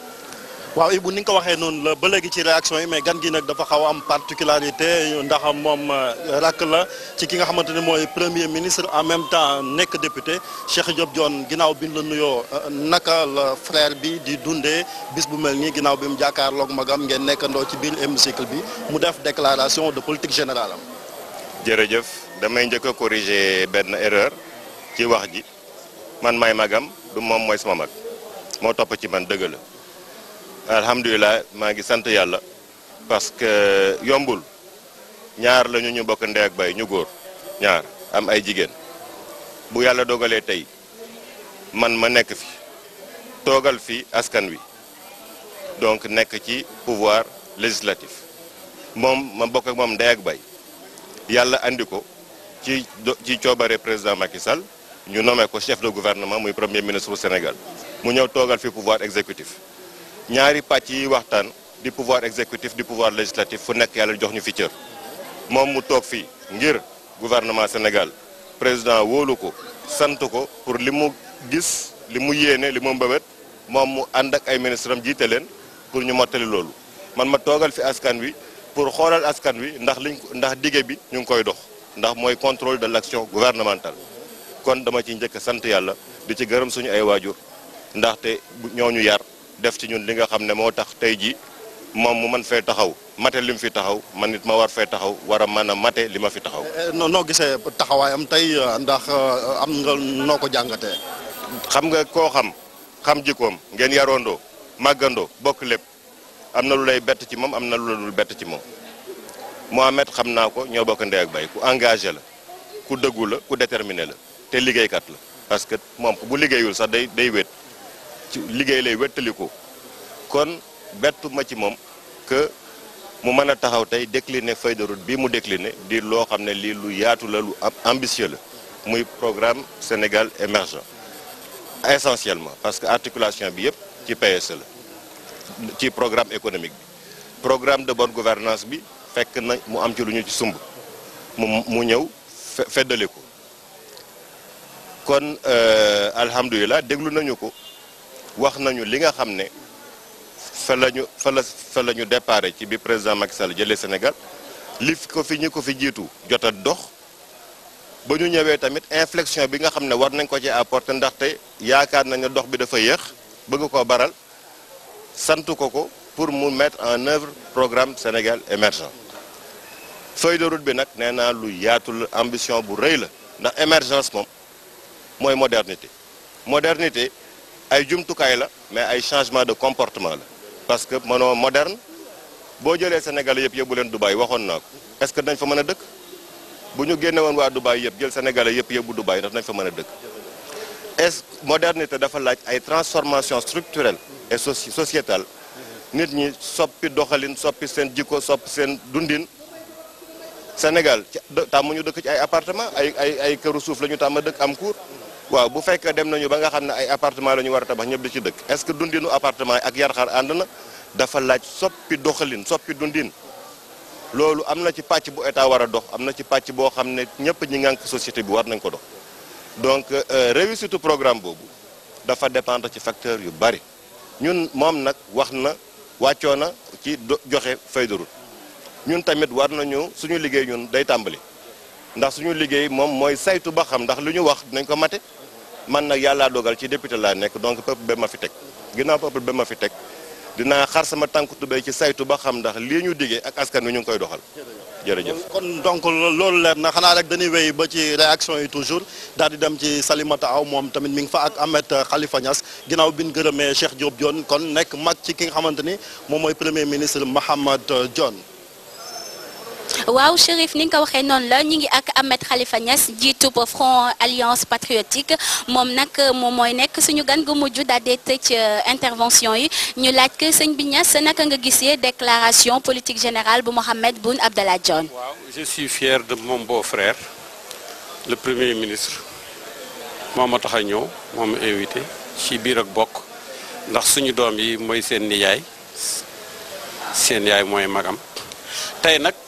waaw Ibou ni nga ko waxee noonu la ba léegi ci réaction yi mais gan gi nag dafa xaw a am particularité ndax moom rakk la ci ki nga xamante ne mooy premier ministre en même temps nekk député Cheikh Diop Dione ginnaaw bi ñu la nuyoo naka la frère bi di dundee bis bu mel nii ginnaaw bi mu jàkkaarloog magam ngeen nekkandoo ci biir hémicycle bi mu def déclaration de politique générale am. jërëjëf damay njëkk a corriger benn erreur ci wax ji man may magam du moom mooy sama mag moo topp ci man dëgg la. alhamdulilah maa ngi sant yàlla parce que yombul ñaar la ñu ñu bokk ndey ak bay ñu góor ñaar am ay jigéen bu yàlla dogalee tey man ma nekk fi toogal fi askan wi donc nekk ci pouvoir législatif moom ma bokk ak moom ndey ak bay yàlla andi ko ci ci coobare président Macky Sall ñu nommé ko chef de gouvernement muy premier ministre du Sénégal mu ñëw toogal fi pouvoir exécutif ñaari pàcc yi waxtaan di pouvoir exécutif di pouvoir législatif fu nekk yàlla jox ñu fi cër moom mu toog fii ngir gouvernement Sénégal président wóolu ko sant ko pour li mu gis li mu yéene li mu mbëbët moom mu ànd ak ay ministre am jiite leen pour ñu mottali loolu man ma toogal fi askan wi pour xoolal askan wi ndax liñ ndax dige bi ñu ngi koy dox ndax mooy contrôle de l'action gouvernementale kon dama ci njëkk sant yàlla di ci gërëm suñu ay waajur ndaxte ñooñu yar def ci ñun li nga xam ne moo tax tey jii moom mu mën fee taxaw mate li mu fi taxaw man nit ma war fee taxaw war a mën a mate li ma fi taxaw. noo noo gisee taxawaayam tey ndax am nga noo ko jàngatee. xam nga koo xam xam jikkoom ngeen yaroondoo màggandoo bokk lépp am na lu lay bett ci moom am na lu la dul bett ci moom Mohamed xam naa ko ñoo bokk ndey ak bay ku engagé la ku dëggu la ku déterminé la te liggéeykat la parce que moom bu liggéeyul sax day day wét. ci liggéey lay wettali ko kon bettu ma ci moom que mu mën a taxaw tey décliner feuille de route bii mu décliner di loo xam ne lii lu yaatu la lu ambitieux la muy programme Sénégal émergent essentiellement parce que articulation bi yëpp ci PSE la ci programme économique bi programme de bonne gouvernance bi fekk na mu am ci lu ñu ci sumb mu mu ñëw feddali ko kon alhamdulilah déglu nañu ko wax nañu li nga xam ne fa la ñu fa la fa la ñu déparé ci bi président Macky Sall jëlee Sénégal li ko fi ñu ko fi jiitu jot a dox ba ñu ñëwee tamit inflexion bi nga xam ne war nañ ko ci apporter ndaxte yaakaar nañ ne dox bi dafa yéex bëgg koo baral sant ko ko pour mu mettre en œuvre programme Sénégal émergent feuille de route bi nag nee naa lu yaatu la ambition bu rëy la ndax émergence moom mooy modernité modernité ay jumtukaay la mais ay changement de comportement la parce que mënoo moderne boo jëlee Sénégal yëpp yóbbu leen Dubaï waxoon naa ko est-ce que dañ fa mën a dëkk bu ñu génne woon waa Dubaï yëpp jël Sénégalais yëpp yóbbu Dubaï ndax dañ fa mën a dëkk est modernité dafa laaj ay transformation structurelle et soci sociétale nit ñi soppi doxalin soppi seen jikko soppi seen dundin Sénégal ci tàmm ñu dëkk ci ay appartement ay ay ay këru suuf la ñu tàmm dëkk am cour waaw bu fekkee dem nañu ba nga xam ne ay appartement la ñu war a tabax ñëpp di ci dëkk est-ce que dundinu appartement yi ak yarxar ànd na dafa laaj soppi doxalin soppi dundin loolu am na ci pàcc bu état war a dox am na ci pàcc boo xam ne ñëpp ñi ngànk société bi war nañ ko dox donc réussite programme boobu dafa dépendre ci facteur yu bari ñun moom nag wax na wàccoo na ci joxe feuille de route ñun tamit war nañu suñu liggéey ñun day tàmbali ndax suñu liggéey moom mooy saytu ba xam ndax lu ñu wax dinañ ko mate man nag yàllaa dogal ci député laa nekk donc peuple ba ma fi teg ginnaaw peuple ba ma fi teg dinaa xar sama tànku tubéy ci saytu ba xam ndax lii ñu diggee ak askan wi ñu ngi koy doxal jërëjëf. kon donc loolu leer na xanaa rek dañuy wéy ba ci réaction yi toujours daal di dem ci Salimata Aw moom tamit mi ngi fa ak Ahmed Khalifa Niass ginnaaw bi ñu gërëmee Cheikh Diop Dione kon nekk mag ci ki nga xamante ni moom mooy premier ministre Mahammed Dione. waaw Chérif ni nga ko waxee noonu la ñu ngi ak Ahmed Khalifa Niass jiitu Front Alliance Patriotique moom nag moom mooy nekk suñu gan gu mujj daal di tëj intervention yi ñu laaj que sëñ bi Niass naka nga gisee déclaration politique générale bu Mohamed Boun Abdallah Dionne. waaw je suis fier de mon beau-frère le premier ministre moo ma tax a ñëw moo ma invité ci biir ak bokk ndax suñu doom yi mooy seen nijaay seen yaay mooy magam tey nag.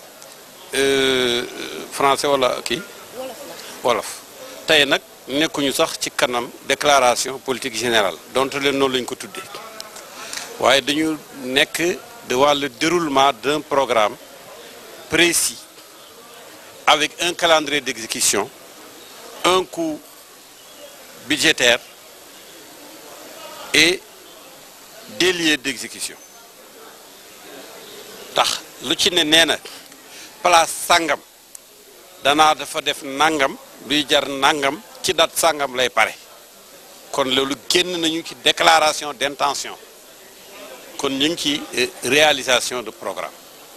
français wala kii wolof tey nag nekkuñu sax ci kanam déclaration politique générale donte leen noonu lañu ko tuddee waaye dañu nekk devant le déroulement d'un programme précis avec un calendrier d'exécution un coût budgétaire et des lieux d'exécution tax lu ci ne nee na place sàngam danaa dafa def nangam luy jar nangam ci date sàngam lay pare kon loolu génn nañu ci déclaration d'intention kon ñu ngi ci réalisation de programme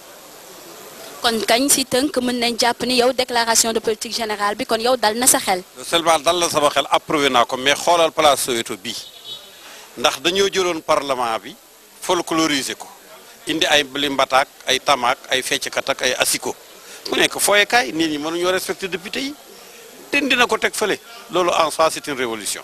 kon kañ si tënk mën nañ jàpp ni yow déclaration de politique générale bi kon yow dal na sa xel. seulement dal na sama xel approuvé naa ko mais xoolal place Soweto bii ndax dañoo jëloon parlement bi folkloriser ko indi ay limbataak ay tamaak ay fecckat ak ay asiko mu nekk fooyekaay nit ñi mënuñoo respecter député yi te dina ko teg fële loolu en soi c'est une révolution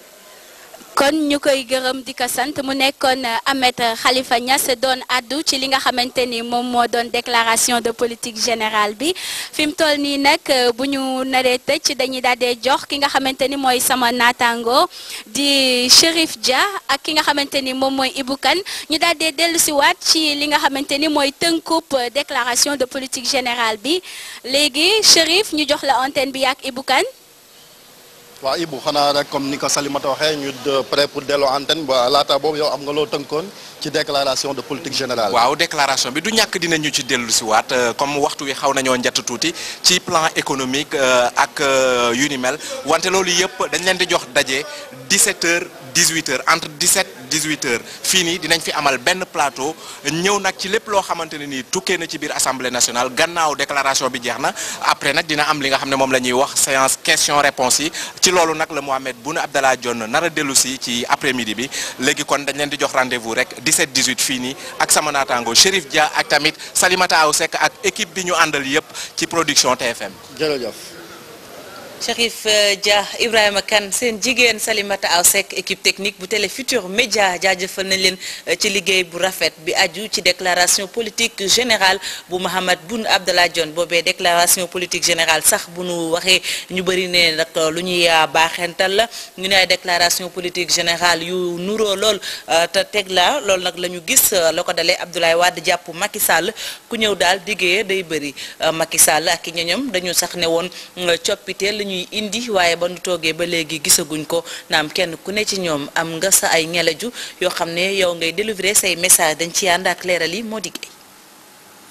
kon ñu koy gërëm di ko sant mu nekkoon Ahmed Khalifa Niass doon addu ci li nga xamante ni moom moo doon déclaration de politique générale bi fi mu toll nii nag bu ñu naree tëj dañuy daal di jox ki nga xamante ni mooy sama naataango di Chérif Dia ak ki nga xamante ni moom mooy Ibou Kane ñu daal di dellu si waat ci li nga xamante ni mooy tënkub déclaration de politique générale bi léegi Chérif ñu jox la antenne bi ak Ibou Kane waaw Ibou xanaa rek comme ni ko Salimata waxee ñu prêt pour delloo antenne ba laata boobu yow am nga loo tënkoon ci déclaration de politique générale. waaw déclaration bi du ñàkk dinañu ci dellu si waat comme waxtu wi xaw nañoo njatt tuuti ci plan économique ak yu ni mel wante loolu yëpp dañ leen di jox daje 17 heures 18 heures entre 17 18 heures fii nii dinañ fi amal benn plateau ñëw nag ci lépp loo xamante ne nii tukkee na ci biir assemblée nationale gannaaw déclaration bi jeex na après nag dina am li nga xam ne moom la ñuy wax séance question réponse yi ci loolu nag la Mohamed Boun Abdallah Dionne nar a dellu si ci après midi bi léegi kon dañ leen di jox rendez-vous rek 17 18 fii nii ak sama naataango Chérif Dia ak tamit Salimata Aw Seck ak équipe bi ñu àndal yëpp ci production TFM. jërëjëf. Chérif Dia Ibrahima Kane seen jigéen Salimata Aw Seck équipe technique bu Télé Futurs Médias jaajëfal nañ leen ci liggéey bu rafet bi aju ci déclaration politique générale bu Mahammed Boun Abdallah Dionne boobee déclaration politique générale sax bu nu waxee ñu bëri ne nag lu ñuy baaxental la ñu ne ay déclaration politique générale yu nuroo lool te teg la loolu nag la ñu gis la ko dalee Abdoulaye Wade jàpp Macky Sall ku ñëw daal diggee day bëri Macky Sall ak i ñoñam dañu sax ne woon coppite la ñuy indi waaye ba nu toogee ba léegi gisaguñ ko naam kenn ku ne ci ñoom am nga sa ay ñelaju yoo xam ne yow ngay délivrer say message dañ ci ànd ak leeral yi moo diggéey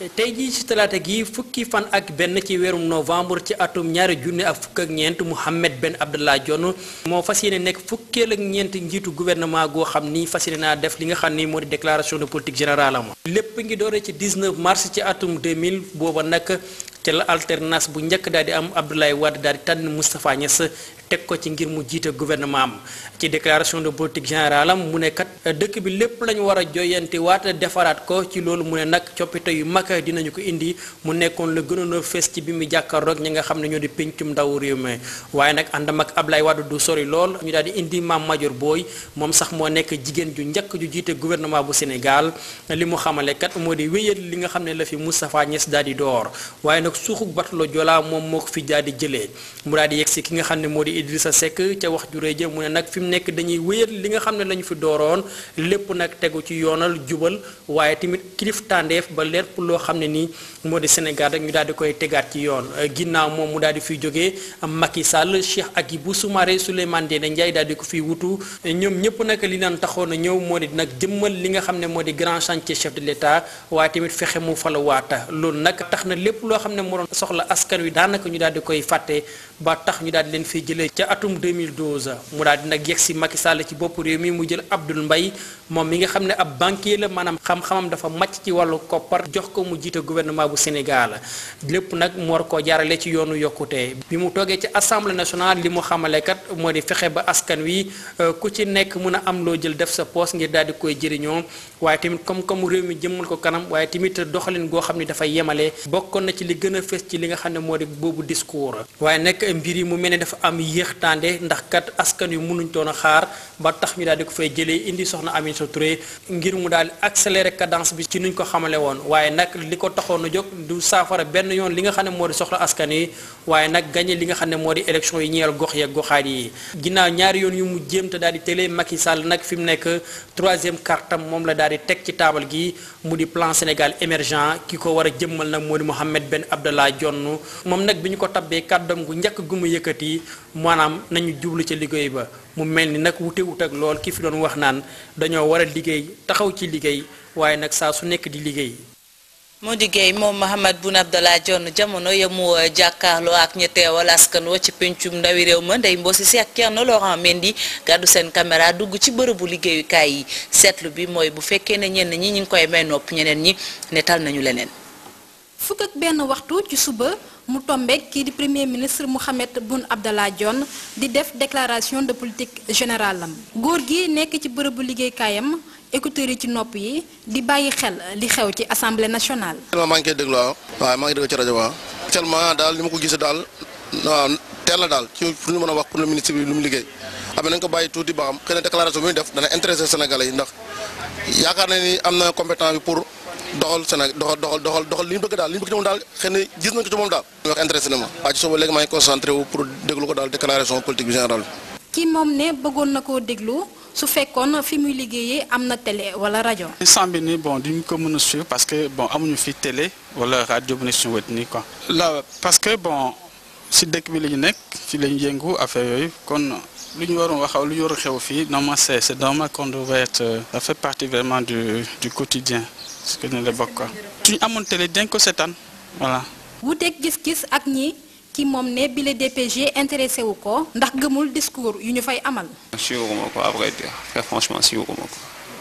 tey jii ci talaata gi fukki fan ak benn ci weerum novembre ci atum ñaari junne ak fukk ak ñeent Mohamed Ben Abdallah Dionne moo fas yéene nekk fukkeel ak ñeent njiitu gouvernement goo xam ni fas yéene naa def li nga xam ni moo di déclaration de politique générale am lépp ngi doore ci 19 mars ci atum 2000 booba nag ca la alternance bu njëkk daal di am Abdoulaye Wade daal di tànn Moustapha Niass teg ko ci ngir mu jiite gouvernement am ci déclaration de politique générale am mu ne kat dëkk bi lépp lañu war a joyante waat defaraat ko ci loolu mu ne nag coppite yu mag dinañu ko indi mu nekkoon la gënoon a fees ci bi mu jàkkaarloog ñi nga xam ne ñoo di pencum ndaw réew mi waaye nag àndam ak Abdoulaye Wade du sori lool ñu daal di indi Mame Madior Boye moom sax moo nekk jigéen ju njëkk ju jiite gouvernement bu Sénégal li mu xamale kat moo di wéyal li nga xam ne la fi Moustapha Niass daal di door waaye nag suuxu batalo Joola moom moo ko fi daal di jëlee mu daal di yegg si ki nga xam ne moo di Idrissa Seck ca wax ju rëy ja mu ne nag fi mu nekk dañuy wéyal li nga xam ne la ñu fi dooroon lépp nag tegu ci yoonal jubal waaye tamit kilif tàndeef ba lépp loo xam ne nii moo di Sénégal rek ñu daal di koy tegaat ci yoon ginnaaw moom mu daal di fiy jógee Macky Sall Cheikh Agibou Soumaré Souleymane Ndéné Ndiaye daal di ko fiy wutu ñoom ñëpp nag li naan taxoon a ñëw moo di nag jëmmal li nga xam ne moo di grand chantier chef de l'État waaye tamit fexe mu fala waata loolu nag tax na lépp loo xam ne moo doon soxla askan wi daanaka ñu daal di koy fàtte ba tax ñu daal di leen fiy jëlee ca atum 2012 mu daal di nag yegg si Macky Sall ci bopp réew mi mu jël Abdoul Mbaye moom mi nga xam ne ab banquier la maanaam xam-xamam dafa màcc ci wàllu koppar jox ko mu jiite gouvernement bu Sénégal lépp nag mu war koo jaarale ci yoonu yokkute bi mu toogee ci assemblée nationale li mu xamale kat moo di fexe ba askan wi ku ci nekk mun a am loo jël def sa poos ngir daal di koy jëriñoo waaye tamit comme comme réew mi jëmmal ko kanam waaye tamit doxalin goo xam ne dafay yemale bokkoon na ci li gën a fës ci li nga xam ne moo di boobu discours waaye nag mbir yi mu mel ne dafa am yéex tànde ndax kat askan wi mënuñ toon a xaar ba tax ñu daal di ko fay jëlee indi soxna Aminata Touré ngir mu daal di accélérer cadence bi ci nuñ ko xamale woon waaye nag li ko taxoon a jóg du saafara benn yoon li nga xam ne moo di soxla askan yi waaye nag gagné li nga xam ne moo di élection yi ñeel gox yeeg goxaat yi ginnaaw ñaari yoon yu mu jéem te daal di télé Macky Sall nag fi mu nekk troisième cartam moom la daal di teg ci taabal gi mu di plan Sénégal émergent ki ko war a jëmmal nag moo di Mohamed Ben Abdallah Dionne moom nag bi ñu ko tabbee kàddam gu njëkk gu mu yëkkati maanaam nañu jublu ca liggéey ba mu mel ni nag wute wut ak lool ki fi doon wax naan dañoo war a liggéey taxaw ci liggéey waaye nag saa su nekk di liggéey. moo di Guèye moom Mahammed Boun Abdallah Dionne jamono ya mu jàkkaarloo ak ñi teewal askan wa ci pencum ndawi réew ma Ndeye Mbossi si ak Thierno Laurent Mendy gàddu seen caméra dugg ci bërëbu liggéeyukaay yi seetlu bi mooy bu fekkee ne ñenn ñi ñu ngi koy may nopp ñeneen ñi netal nañu leneen. fukk ak benn waxtu ci suba mu tombeek kii di premier ministre Mohamed Boun Abdallah Dionne di def déclaration de politique générale am góor gi nekk ci bërëbu liggéeykaayam écouteurs yi ci nopp yi di bàyyi xel li xew ci assemblée nationale. actuellement maa ngi koy déglu waaw waaw maa ngi déglu ci rajo waaw. actuellement daal li ma ko gisee daal waaw teel la daal ci pour ñu mën a wax pour le ministre bi lu mu liggéey am nañ ko bàyyi tuuti ba xam xëy na déclaration bi muy def dana intéressé Sénégalais yi ndax yaakaar na ni am na compétent bi pour. doxal Sénégal doxal doxal doxal doxal li ñu bëgg daal li ñu bëgg ci moom daal xëy na gis nañ ko ci moom daal. li wax intéressé na ma. waa ci suba léegi maa ngi concentré wu pour déglu ko daal déclaration politique bi générale ki moom ne bëggoon na koo déglu su fekkoon fi muy liggéeyee am na télé wala rajo. instant bi nii bon duñ ko mën a suivre parce que bon amuñu fi télé wala rajo bu ne suñu wet nii quoi. la parce que bon si dëkk bi la ñu nekk fi la ñu yëngu affaire yooyu kon. lu ñu waroon wax lu ñu war a xew fii normalement c'est c'est normal qu'on devrait être ça fait partie vraiment du du quotidien ce que ñu la bokk quoi. suñu amoon télé dañ ko seetaan voilà. wuuteeg gis-gis ak ñi ki moom ne bile DPG intéressé wu ko ndax gëmul discours yu ñu fay amal. suivuma ko à vrai dire très franchement suivuma ko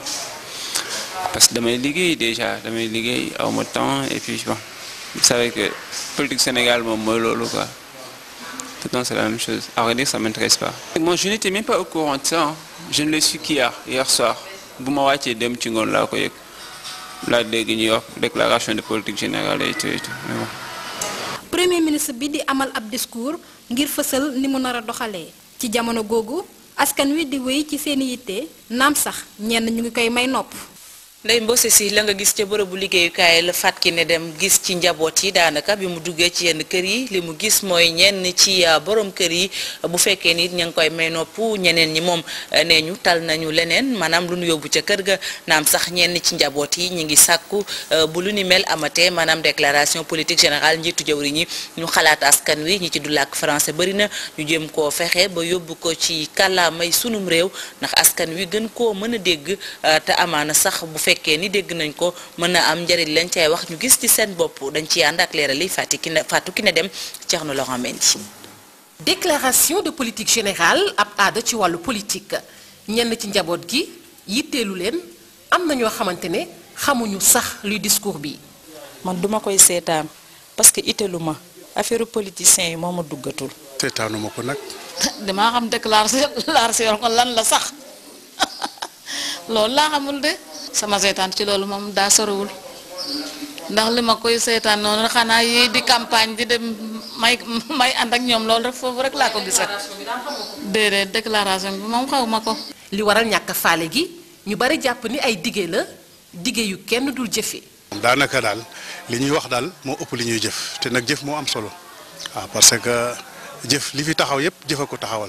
parce que damay liggéey déjà damay liggéey aw ma temps et puis bon vous savez que politique Sénégal moom mooy loolu quoi. Tout le temps, c'est la même chose. À vrai dire, ça ne m'intéresse pas. Moi, je n'étais même pas au courant de ça. hein. Je ne l'ai su qu'hier, hier soir. bu ma wàccee dem ci ngoon laa ko yëg laa dégg ñuy wax déclaration de politique générale et tout et tout mais bon. premier ministre bi di amal ab discours ngir fësal ni mu nar a doxalee ci jamono googu askan wi di wéy ci seeni yitte naam sax ñenn ñu ngi koy may nopp. Ndeye Mbose si la nga gis ca bërëbu liggéeyukaay la fat ki ne dem gis ci njaboot yi daanaka bi mu duggee ci yenn kër yi li mu gis mooy ñenn ci borom kër yi bu fekkee nit ña ngi koy may nopp ñeneen ñi moom nee ñu tal nañu leneen maanaam lu nu yóbbu ca kër ga naam sax ñenn ci njaboot yi ñu ngi sàkku bu lu ni mel amatee maanaam déclaration politique générale njiitu jawriñ ñi ñu xalaat askan wi ñi ci du làkk français bari na ñu jéem koo fexe ba yóbbu ko ci kàllaamay sunum réew ndax askan wi gën koo mën a dégg te amaana sax bu fekkee fekkee ni dégg nañ ko mën na am njëriñ lañ cay wax ñu gis ci seen bopp dañ ci ànd ak leeral yi Fatou Kiné Fatou Kiné Deme Thierno Laurent Mendy déclaration de politique générale ab aada ci wàllu politique ñenn ci njaboot gi yitteelu leen am na ñoo xamante ne xamuñu sax luy discours bi. man duma koy seetaan parce que itteelu ma affaire politiciens yi moo ma duggatul. seetaanuma ko nag. damaa xam déclaration ko lan la sax loolu laa xamul de sama seetaan ci loolu moom daa sorowul ndax li ma koy seetaan noonu xanaa yi di campagne di dem may may ànd ak ñoom loolu rek foofu rek laa ko gisat déedéet déclaration bi moom xaw ma ko. li waral ñàkk faale gi ñu bari jàpp ni ay dige la dige yu kenn dul jëfe daanaka daal li ñuy wax daal moo ëpp li ñuy jëf te nag jëf moo am solo waaw parce que jëf li fi taxaw yépp jëf a ko taxawal.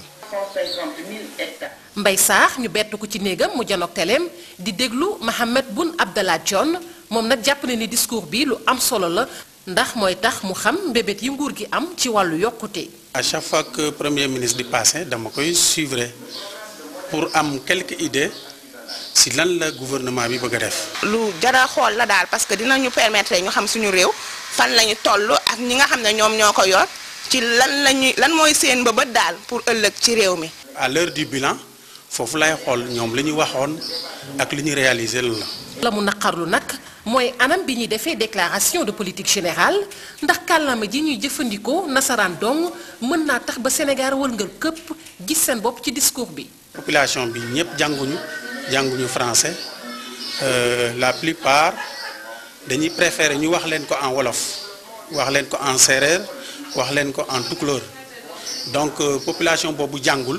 Mbay Saax ñu bett ko ci néegam mu janoog teleem di déglu Mahammed Boun Abdallah Dionne moom nag jàpp na ni discours bi lu am solo la ndax mooy tax mu xam mbébét yi nguur gi am ci wàllu yokkute. à chaque fois que premier ministre di passé dama koy suivre pour am quelques idées si lan la gouvernement bi bëgg a def. lu jara xool la daal parce que dinañu permettre ñu xam suñu réew fan lañu toll ak ñi nga xam ne ñoom ñoo ko yor ci lan lañuy lan mooy seen mbëbët daal pour ëllëg ci réew mi. à l'heure du bilan foofu lay xool ñoom li ñu waxoon ak li ñu réalisé lan la. la mu naqarlu nag mooy anam bi ñuy defee déclaration de politique générale ndax kàllaama ji ñuy jëfandikoo nasaraan dong mën naa tax ba Sénégal wëlngal këpp gis seen bopp ci discours bi. population bi ñëpp jànguñu jànguñu français la plupart dañuy préférer ñu wax leen ko en wolof wax leen ko en séeréer wax leen ko en tukulóor donc population boobu jàngul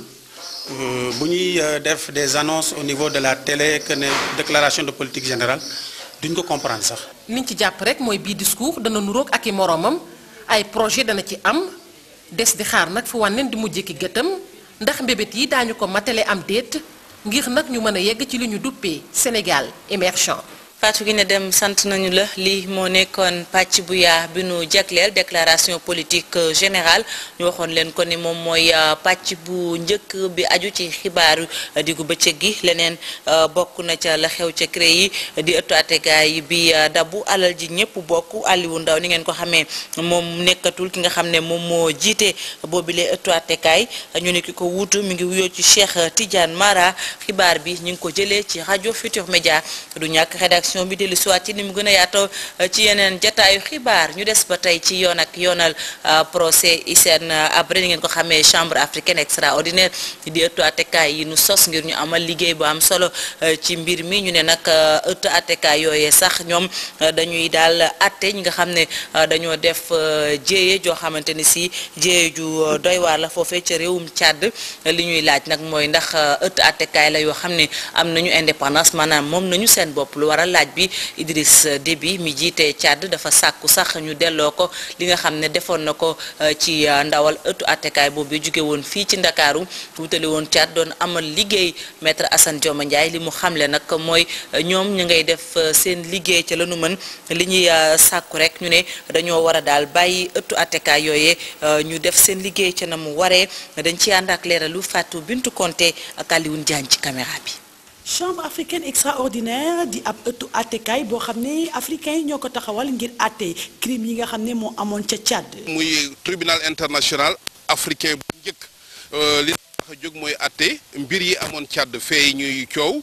bu ñuy def des annonces au niveau de la télé que ne déclaration de politique générale duñ ko comprendre sax. liñ ci jàpp rek mooy bii discours dana nuroog ak i moroomam ay projet dana ci am des di xaar nag fu wànneen di mujjee ki gëtam ndax mbébét yi daañu ko matale am déet ngir nag ñu mën a yegg ci li ñu duppee Sénégal émergent. Fatou Kiné Deme sant nañu la lii moo nekkoon pàcc bu yaa bi nu jagleel déclaration politique générale ñu waxoon leen ko ni moom mooy pàcc bu njëkk bi aju ci xibaaru diggu bëccëg gi leneen bokk na ca la xew ca CREI yi di ëttu àtteekaay bi dabu alal ji ñëpp bokk Aliou Ndaw ni ngeen ko xamee moom nekkatul ki nga xam ne moom moo jiite boobile ëttu àtteekaay ñu ne ki ko wuutu mi ngi wuyoo ci Cheikh Tidiane Mara xibaar bi ñu ngi ko jëlee ci rajo Futur Média du ñàkk rédaction bi dellu siwaat ci ni mu gën a yaatoo ci yeneen jataayu xibaar ñu des ba tey ci yoon ak yoonal procès Hissène Habré ni ngeen ko xamee chambre africaine extraordinaire di ëttu attekaay yi nu sos ngir ñu amal liggéey bu am solo ci mbir mi ñu ne nag ëttu attekaay yooyee sax ñoom dañuy daal atte ñi nga xam ne dañoo def jéeye joo xamante ni si jéeye ju doy waar la foofee ca réewum Tchad li ñuy laaj nag mooy ndax ëtt attekaay la yoo xam ne am nañu indépendance maanaam moom nañu seen bopp lu waral laaj bi Idriss Déby mi jiite Tchad dafa sàkku sax ñu delloo ko li nga xam ne defoon na ko ci ndawal ëttu attekaay boobu jóge woon fii ci Ndakaaru wutali woon Tchad doon amal liggéey maître Assane Dioma Ndiaye li mu xamle nag mooy ñoom ñu ngay def seen liggéey ca la nu mën li ñuy sàkku rek ñu ne dañoo war a daal bàyyi ëttu attekaay yooyee ñu def seen liggéey ca na mu waree dañ ci ànd ak leeralu Fatou Bintou Konté ak Alioune Diagne ci caméra bi. chambre africaine extraordinaire di ab ëttu àttekaay boo xam ne africains yi ñoo ko taxawal ngir àtte crime yi nga xam ne moo amoon ca Tchad. muy tribunal international africain bu njëkk li tax a jóg mooy àtte mbir yi amoon Tchad fee ñuy coow.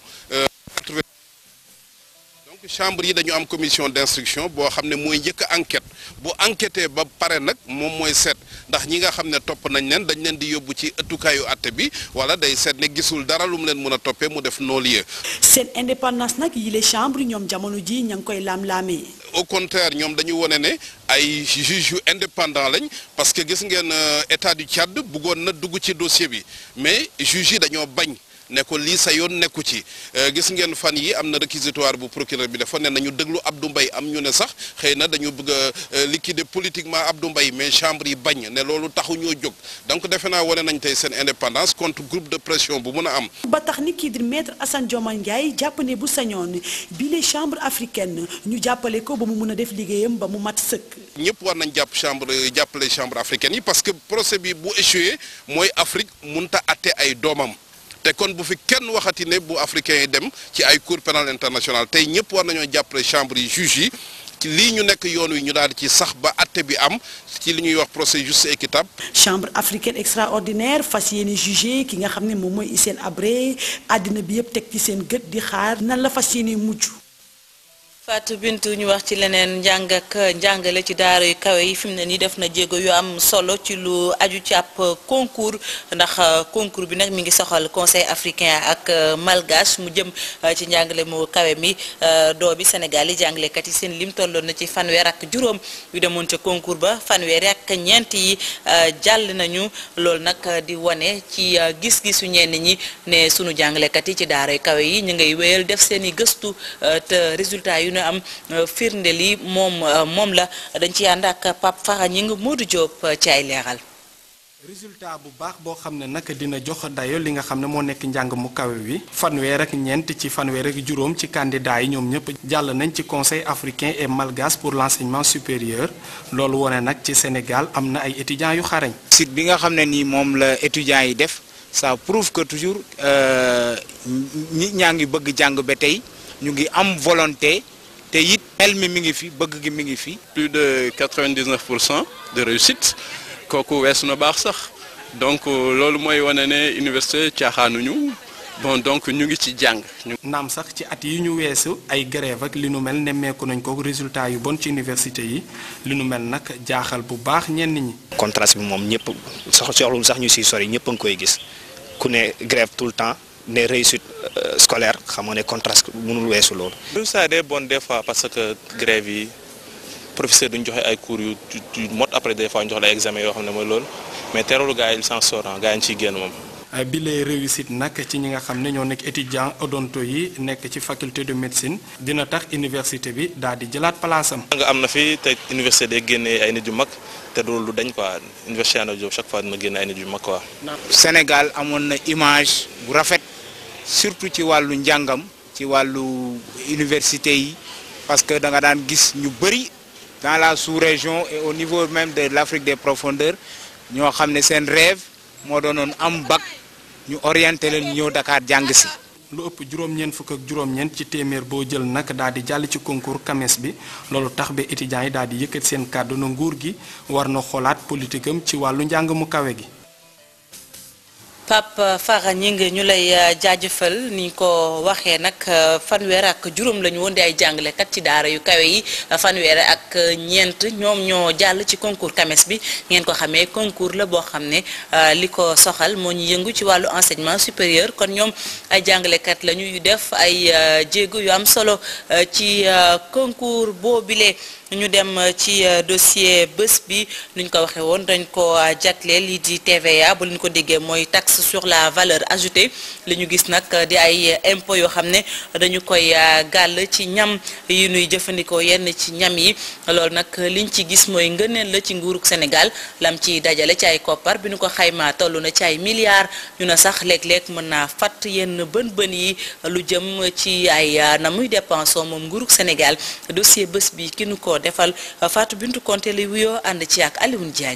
donc chambre yi dañu am commission d'instruction boo xam ne mooy njëkk enquête bu enquêté ba pare nag moom mooy seet ndax ñi nga xam ne topp nañ leen dañ leen di yóbbu ci ëttukaayu àtte bi wala day seet ne gisul dara lu mu leen mën a toppee mu def non-lieu. seen indépendance nag yi les chambres ñoom jamono ji ña ngi koy laam-laamee. au contraire ñoom dañu wone ne ay juges yu indépendant lañ parce que gis ngeen état du Tchad bëggoon na dugg ci dossier bi mais juges yi dañoo bañ. ne ko lii sa yoon nekku ci gis ngeen fan yi am na réquisitoire bu procureur bi dafa ne nañu déglu Abdou Mbaye am ñu ne sax xëy na dañu bëgg a liquider politiquement Abdou Mbaye mais chambre yi bañ ne loolu taxu ñoo jóg donc defe naa wane nañ tey seen indépendance contre groupe de pression bu mun a am. ba tax ni kii di maître Assane Dioma Ndiaye jàpp ne bu sañoon bi les chambres africaines ñu jàppale ko ba mu mun a def liggéeyam ba mu mat sëkk. ñëpp war nañ jàpp chambre jàppale chambre africaine yi parce que procès bi bu échoué mooy Afrique munta atte ay doomam. te kon bu fi kenn waxati ne bu africain yi dem ci ay cour pénal international tey ñëpp war nañoo jàppale chambre yi juge yi ci lii ñu nekk yoon wi ñu daal di ci sax ba atte bi am ci li ñuy wax procès juste et équitable chambre africaine extraordinaire fas yéene jugé ki nga xam ne moom mooy Hissène Habré àddina bi yëpp teg ci seen gët di xaar nan la fas yéene mujj. Fatou Bintou ñu wax ci leneen njàng ak njàngale ci daara yu kawe yi fi mu ne nii def na jéego yu am solo ci lu aju ci ab concours ndax concours bi nag mi ngi soxal conseil africain ak malgache mu jëm ci njàngale mu kawe mi doo bi Sénégal yi jàngalekat yi seen lim tolloon na ci fanweer ak juróom yu demoon ca concours ba fanweer ak ñeent yi jàll nañu loolu nag di wane ci gis-gisu ñenn ñi ne sunu jàngalekat yi ci daara yu kawe yi ñu ngay wéyal def seen i gëstu te résultat yu ñu am firnde li moom moom la dañ ci ànd ak Pape Fara ñi ngi Modou Diop ci ay leeral résultat bu baax boo xam ne nag dina jox dayo li nga xam ne moo nekk njàng mu kawe wi fanweer ak ñeent ci fanweer ak juróom ci candidat yi ñoom ñëpp jàll nañ ci conseil africain et malgache pour l'enseignement supérieur loolu wone nag ci Sénégal am na ay étudiants yu xarañ. site bi nga xam ne nii moom la étudiants yi def ça prouve que toujours nit ñaa ngi bëgg jàng ba tey ñu ngi am volonté. te it xel mi mi ngi fi bëgg gi mi ngi fi. plus de 99 pour cent de réussite kooku weesu na baax sax donc loolu mooy wane ne université caaxaanuñu bon donc ñu ngi ci jàng. naam sax ci at yi ñu weesu ay grève ak li nu mel nemmeeku nañ ko résultat yu bon ci université yi li nu mel nag jaaxal bu baax ñenn ñi. contraste bi moom ñëpp soxlul sax ñu siy sori ñëpp a ngi koy gis ku ne grève tout le temps. ne réussite scolaire xam nga ne contraste mënul weesu loolu. ça day bon des fois parce que grève yi professeur duñ joxe ay cours yu yu mot après des fois ñu jox la examen yoo xam ne mooy loolu mais teewlu gars yi il s'en sort gars yi ñu ciy génn moom. bi lay réussite nag ci ñi nga xam ne ñoo nekk étudiant odonto yi nekk ci faculté de médecine dina tax université bi daal di jëlaat place am. nga am na fi te université day génnee ay nit yu mag te loolu lu dañ quoi université Anta Diop chaque fois dina génne ay nit yu mag quoi. Sénégal amoon na image bu rafet. surtout ci wàllu njàngam ci wàllu université yi parce que da nga daan gis ñu bëri dans la sous-région et au niveau même de l'Afrique des profondeurs ñoo xam ne seen rêve moo doonoon am bac ñu orienté leen ñëw Dakar jàng si. lu ëpp juróom-ñeent fukk ak juróom-ñeent ci téeméer boo jël nag daal di jàll ci concours CAMES bi loolu tax ba étudiants yi daal di yëkkat seen kàddu na nguur gi war na xoolaat politique am ci wàllu njàng mu kawe gi. Pape Fara ñi ngi ñu lay jaajëfal ni ko waxee nag fanweer ak juróom la ñu woon di ay jàngalekat ci daara yu kawe yi fanweer ak ñeent ñoom ñoo jàll ci concours CAMES bi ngeen ko xamee concours la boo xam ne li ko soxal moo ñu yëngu ci wàllu enseignement supérieur kon ñoom ay jàngalekat la ñuy def ay jéego yu am solo ci concours boobile. ñu dem ci dossier bés bi nuñ ko waxee woon dañ ko jagleel lii di TVA bu leen ko déggee mooy taxe sur la valeur ajoutée li ñu gis nag di ay impôt yoo xam ne dañu koy gàll ci ñam yi nuy jëfandikoo yenn ci ñam yi loolu nag liñ ci gis mooy ngëneel la ci nguurug Sénégal lam ci dajale ci ay koppar bi ñu ko xaymaa toll na ci ay milliards ñu ne sax léeg-léeg mën naa fatt yenn bën bën yi lu jëm ci ay na muy dépensoo moom nguurug Sénégal dossier bés bi ki nu ko defal Fatou Bintou Konté li wuyoo ànd ci ak Alioune Diagne.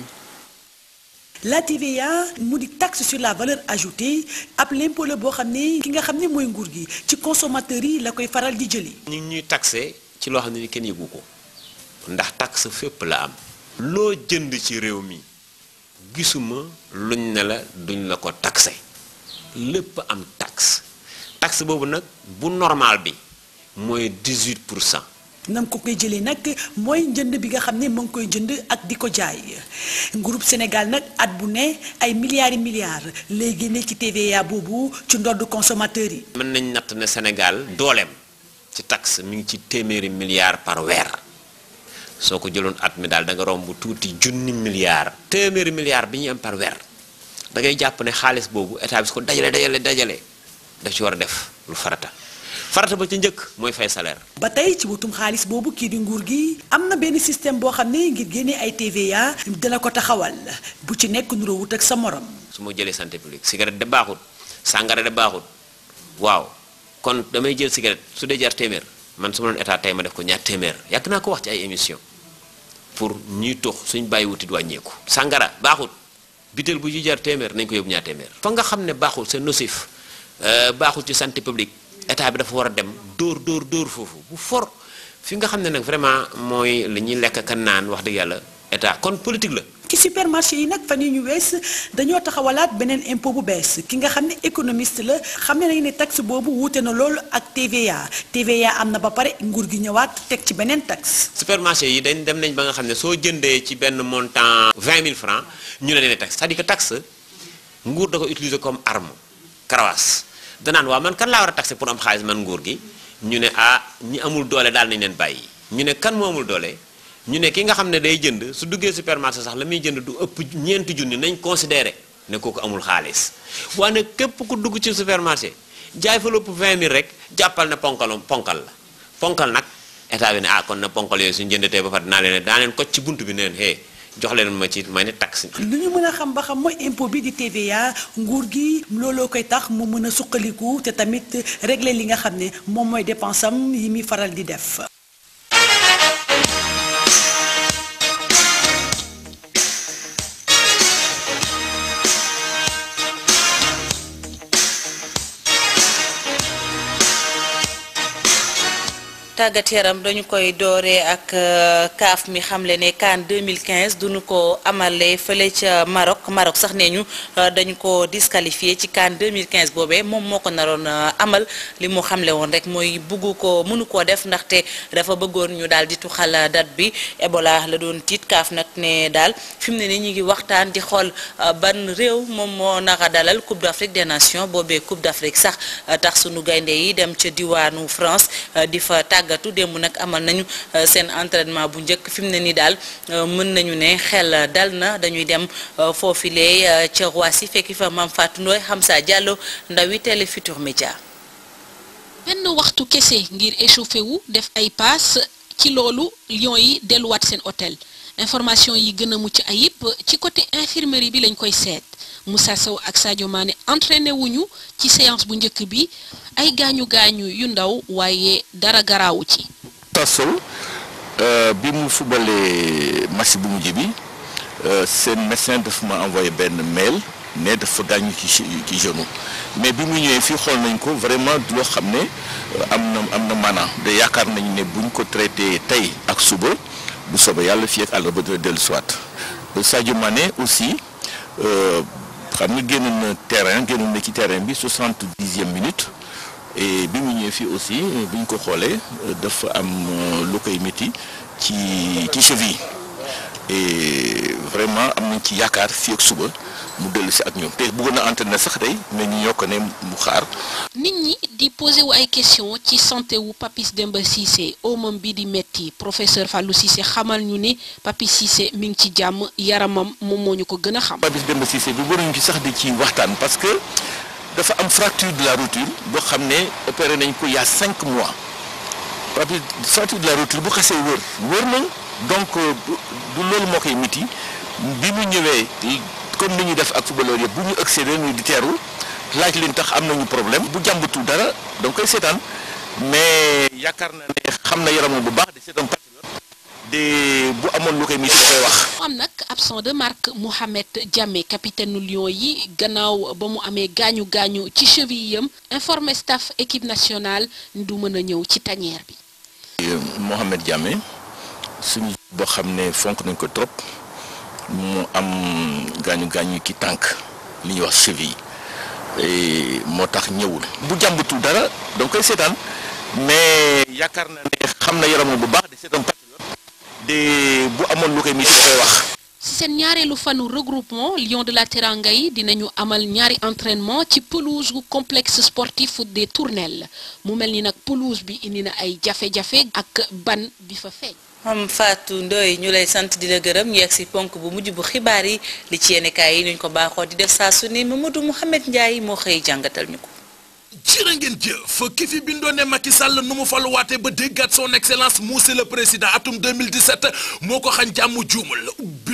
la TVA mu di taxe sur la valeur ajoutée ab l'impôt la boo xam ne ki nga xam ne mooy nguur gi ci consommateur yi la koy faral di jëlee. ñu ngi ñuy taxé ci loo xam ne ni kenn yëgu ko ndax taxe fépp la am. loo jënd ci réew mi gisuma luñ ne la duñ la ko taxé lépp am taxe taxe boobu nag bu normal bi mooy 18 pour cent. nam ko koy jëlee nag mooy njënd bi nga xam ne moo ngi koy jënd ak di ko jaay groupe Sénégal nag at bu ne ay milliards yi milliards lay génne ci TVA boobu ci ndodd consommateur yi. mën nañ natt ne Sénégal dooleem ci taxe mi ngi ci téeméeri milliards par weer soo ko jëloon at mi daal da nga romb tuuti junni milliards. téeméeri milliards bi ñuy am par weer da ngay jàpp ne xaalis boobu état bi su ko dajale dajale dajale daf ci war a def lu farata. farata ba ci njëkk mooy fay salaire. ba tey ci wutum xaalis boobu kii di nguur gi am na benn système boo xam ne ngir génnee ay TVA dina ko taxawal bu ci nekk nuroo wut ak sa morom. su ma jëlee santé publique cigarette de baaxut sàngara de baaxut waaw kon damay jël cigarette su dee jar téeméer man su ma doon état tey ma def ko ñaar téeméer yàgg naa ko wax ci ay émission pour ñuy tox suñ bàyyi wutit wàññeeku. sàngara baaxut bitel bu ci jar téeméer nañ ko yóbbu ñaar téeméer. fa nga xam ne baaxul c'est nocif baaxul ci santé publique état bi dafa war a dem dóor dóor dóor foofu bu for fi nga xam ne nag vraiment mooy li ñuy lekk kan naan wax dëgg yàlla état kon politique la. ci supermarché yi nag fan yi ñu wees dañoo taxawalaat beneen impôt bu bees ki nga xam ne économiste la xam ne nañu ne taxe boobu wuute na loolu ak TVA TVA am na ba pare nguur gi ñëwaat teg ci beneen taxe. supermarché yi dañ dem nañ ba nga xam ne soo jëndee ci benn montant 20 000 francs ñu ne leen taxe c'est-à-dire que taxe nguur da ko utiliser comme arme karawaas danaan waaw man kan laa war a taxe pour am xaalis man nguur gi ñu ne ah ñi amul doole daal nañ leen bàyyi ñu ne kan moo amul doole. ñu ne ki nga xam ne day jënd su duggee supermarché sax la muy jënd du ëpp ñeenti junni nañ considéré ne kooku amul xaalis waaye képp ku dugg ci supermarché jaay fa lépp 20 000 rek jàppal ne ponkal ponkal la ponkal nag état bi ne ah kon na ponkal yooyu suñu jëndatee ba pare dinaa leen daa leen ko ci bunt bi neen hé jox leen ma ci may ne taxe. lu ñu mën a xam ba xam mooy impôt bi di TVA nguur gi looloo koy tax mu mën a suqaliku te tamit régler li nga xam ne moom mooy dépense am yi muy faral di def. tàggat yaram dañu koy dooree ak CAF mi xamle ne CAN 2015 duñu ko amalee fële ca Maroc Maroc sax nee ñu dañu ko disqualifié ci CAN 2015 boobee moom moo ko naroon amal li mu xamle woon rek mooy buggu ko mënu koo def ndaxte dafa bëggoon ñu daal di tuxal date bi Ebola la doon tiit CAF nag ne daal fi mu ne ni ñu ngi waxtaan di xool ban réew moom moo naka dalal Coupe d'Afrique des Nations boobee Coupe d'Afrique sax tax sunu gaynde yi dem ca diwaanu France di fa tàggatu démb nag amal nañu seen entraînement bu njëkk fi mu ne nii daal mën nañu ne xel dal na dañuy dem foofilee ca Roissy fekki fa Mame Fatou Ndoye Hamza Diallo ndawi Télé Futurs Médias benn waxtu kese ngir échauffé wu def ay paas ci loolu Lions yi delluwaat seen hôtel information yi gën a mucc ayib ci côté infirmerie bi lañ koy seet Moussa Sow ak Sadio Mané entraîné wuñu ci séance bu njëkk bi ay gaañu gaañu yu ndaw waaye dara garaawu ci. Tasow bi mu fubalee match bu mujj bi seen médecin dafa ma envoyé benn mail ne dafa gaañu ci ci genou mais bi mu ñëwee fii xool nañ ko vraiment loo xam ne am na am na maanaam de yaakaar nañ ne buñ ko traité tey ak suba bu soobee yàlla fii ak àll ba dina dellu soit Sadio Mané aussi xam nga génn na terrain génn na ci terrain bi soixante-dixième minute et bi mu ñëwee fii aussi bu ñu ko xoolee dafa am lu koy métti ci ci cheville et vraiment am nañ ci yaakaar fii ak suba mu dellu si ak ñoom te bëggoon na entraîner sax tey mais ñu ñoo ko ne mu xaar. nit ñi di posé wu ay question ci santé wu Papis Demba Cissé omam bi di metti professeur Fallou Cissé xamal ñu ni Papis Cissé mi ngi ci jàmm yaramam moom moo ñu ko gën a xam. Papis Demba Cissé bi waruñu ci sax di ci waxtaan parce que dafa am fracture de la rotule boo xam ne opéré nañ ko il y a cinq mois Papis fracture de la rotule bu xasee wër wër nañ donc du loolu moo koy miti bi mu ñëwee comme ni ñuy def ak footballeur yëpp bu ñu ëgsee dañu di teeru laaj leen tax am nañu problème bu jàmbatul dara donc koy seetaan mais yaakaar na ne xam na yaramam bu baax de c'est un patriote de bu amoon lu koy miti da koy wax. am nag absent de marque Mohamed Diamé capitaine nu Lions yi gannaaw ba mu amee gaañu gaañu ci cheville yam informé staff équipe nationale du mën a ñëw ci tanière bi. Mohamed Diamé suñu boo xam ne fonk nañ ko trop mu am gaañu gaañu ki tànk li ñuy wax cheville moo tax ñëwul bu jàmbatul dara donc koy seetaan mais yaakaar na ne xam na yaramam bu baax de c'est un patriote de bu amoon lu koy miti da koy wax. ci seen ñaareelu fanu regroupement Lions de la Teranga yi dinañu amal ñaari entraînement ci pelouse gu complexe sportif des Tournelles mu mel ni nag pelouse bi indi na ay jafe-jafe ak ban bi fa feeñ. am Fatou Ndoye ñu lay sant di la gërëm ñu yegg si ponk bu mujj bu xibaar yi li ci yenn kaay yi nuñ ko baaxoo di def saa su ne Mamadou Mouhamed Ndiaye moo xëy jàngatal ñu ko. jërë ngeen jëf ki fi bindoo ne Macky Sall nu mu faluwaate ba déggaat son excellence monsieur le président atum 2017 moo ko xañ jàmm juumal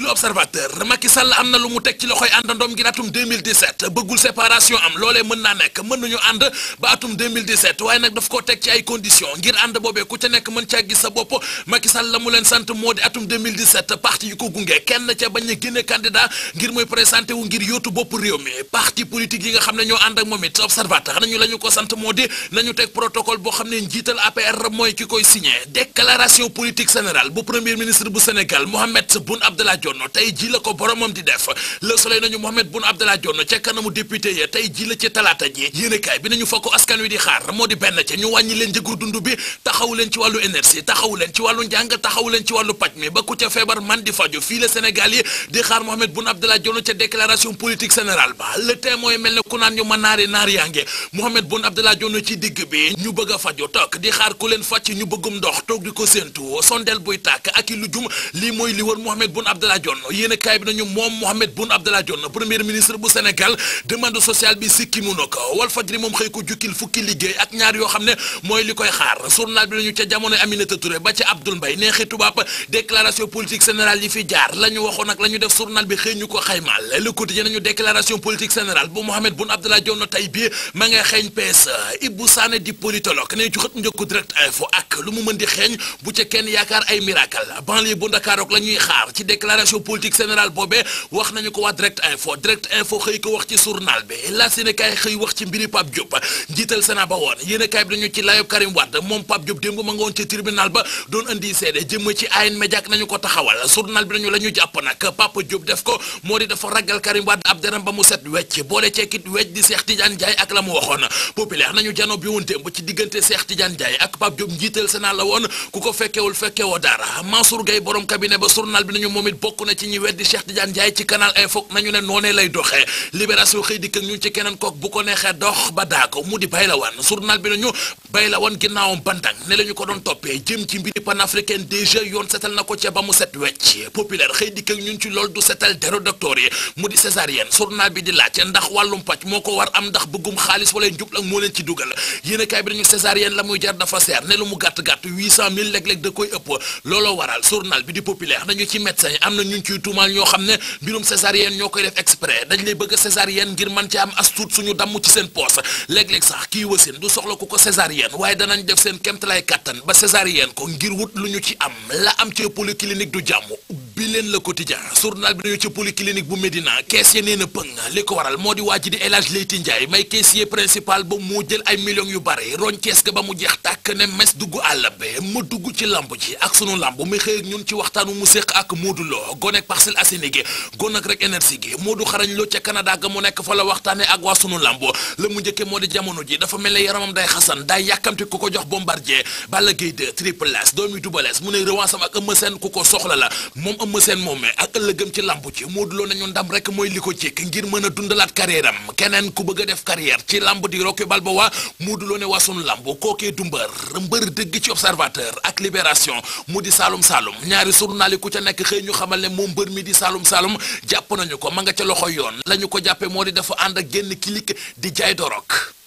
ubbi l'observateur Macky Sall am na lu mu teg ci loxoy àndandoom ngir atum 2017 bëggul séparation am loolee mën naa nekk mën nañu ànd ba atum 2017 waaye nag daf koo teg ci ay conditions ngir ànd boobee ku ca nekk mën caa gis sa bopp Macky Sall la mu leen sant moo di atum 2017 parti yu ko gunge kenn ca bañ a génne candidat ngir muy présenté wu ngir yóotu bopp réew mi parti politique yi nga xam ne ñoo ànd ak moom it observateur nañu la ñu ko sant moo di nañu teg protocole boo xam ne njiital APR mooy ki koy signé déclaration politique générale bu premier ministre bu Sénégal Mohamed Boun Abdallah Dionne tey ji la ko boromam di def le soleil nañu Mohamed Boun Abdallah Dionne ca kanamu député ya tey ji la ci talaata ji yéenekaay bi nañu fa ko askan wi di xaar moo di benn ca ñu wàññi leen njëgu dund bi taxawu leen ci wàllu énergie taxawu leen ci wàllu njàng taxawu leen ci wàllu paj mi ba ku ca feebar man di faju fii la Sénégal yi di xaar Mohamed Boun Abdallah Dionne ca déclaration politique générale ba le témoin mel ne ku naan ñu ma naari naar yaa nge Mohamed Boun Abdallah Dionne ci digg bi ñu bëgg a faju toog di xaar ku leen fàcc ñu bëggum ndox toog di ko séentu sondeel buy tàkk ak i lu jum lii mooy li wër Mohamed Boun Abdallah Dionne yéen a kaay bi nañu moom Mohamed Boun Abdallah Dionne premier ministre bu Sénégal demande sociale bi sikki mu na ko Walf Fadjri moom xëy ko jukkil fukki liggéey ak ñaar yoo xam ne mooy li koy xaar journal bi nañu ca jamono Aminata Touré ba ca Abdoul Mbaye neexi tubaab déclaration politique générale yi fi jaar la ñu waxoon ak la ñu def journal bi xëy ñu ko xaymaal le quotidien nañu déclaration politique générale bu Mohamed Boun Abdallah Dionne tey bii ma ngay xeeñ PS Ibou Sané di politologue ne ci xët njëkku direct info ak lu mu mën di xeeñ bu ca kenn yaakaar ay miracle banlieue bu Ndakaarook la ñuy xaar ci déclaration politique générale boobee wax nañu ko waa direct info direct info xëy ko wax ci journal bi la Sénégal xëy wax ci mbiri Pape Diop njiital Sénat ba woon yéen a kaay bi dañu ci layob Karim Wade moom Pape Diop démb ma nga woon ci tribunal ba doon indi seede jëm ci ayin médiac nañu ko taxawal journal bi nañu la ñu jàpp nag Pape Diop def ko moo di dafa ragal Karim Wade ab deram ba mu set wecc boole ceekit wecc di Cheikh Tidiane Ndiaye ak la mu waxoon populaire nañu jano bi woon démb ci diggante Cheikh Tidiane Ndiaye ak Pape Diop njiital Sénat la woon ku ko fekkewul fekkewoo dara Mansour Gueye borom cabinet ba journal bi nañu moom it bokk na ci ñi weddi Cheikh Tidiane Ndiaye ci canal info nañu ne noonee lay doxee libération xëy dikk ak ñun ci keneen kook bu ko neexee dox ba daa ko mu di bay la wan journal bi nañu bay la wan ginnaawam bandang ne la ñu ko doon toppee jëm ci mbiri panafricaine déjà yoon setal na ko ca ba mu set wecc populaire xëy dikk ak ñun ci loolu du setal dero docteur yi mu di césarienne journal bi di laaj ndax wàllum paj moo ko war am ndax bëggum xaalis wala njub ak moo leen ci dugal yéen kaay bi dañu césarienne la muy jar dafa seer ne lu mu gàtt-gàtt 800000 léeg-léeg da koy ëpp looloo waral journal bi di populaire nañu ci médecin yi am na ñun ciy tuumaal ñoo xam ne mbirum césarienne ñoo koy def exprès dañ lay bëgg césarienne ngir mën ci am as tuut suñu damm ci seen poos léeg-léeg sax kii wasin du soxla ku ko césarienne waaye danañ def seen kemtalay kàttan ba césarienne ko ngir wut lu ñu ci am la am ci polyclinique du jàmm bi leen le quotidien journal bi nañu ci polyclinique bu Médina kees ya nee na pëng li ko waral moo di waa ji di El Hadj Leyti Ndiaye may caissier principal ba moo jël ay millions yu bari roñ kees ga ba mu jeex tàkk ne mes dugg àll be ma dugg ci lamb ji ak sunu lamb mi xëy ak ñun ci waxtaanu mu séq ak Modou Lo gonek Parcelles Assainies gi gon ak rek énergie gi Modou xarañ loo ca Canada ga mu nekk fa la waxtaane ak waa sunu lamb la mu njëkke moo di jamono ji dafa mel ne yaramam day xasan day yàkkamti ku ko jox bombardier Balla Gaye 2 Triple S doomi Double S mu ne revanche am ak Eumeu Sène ku ko soxla la moom Eumeu Sène moomee ak ëllëgëm ci lamb ci Modou Lo nañu ndam rek mooy li ko jekk ngir mën a dundalaat carrière am keneen ku bëgg a def carrière ci lamb di Rocky Balboa Modou Lo ne waa sunu lamb kookee du mbër mbër dëgg ci observateur ak libération mu di Saloum Saloum ñaari journal yi ku ca nekk xëy ñu xamal ne moom mbër mi di Saloum Saloum jàpp nañu ko ma nga ca loxo yoon la ñu ko jàppee moo di dafa ànd ak génn kilik di jaay dorog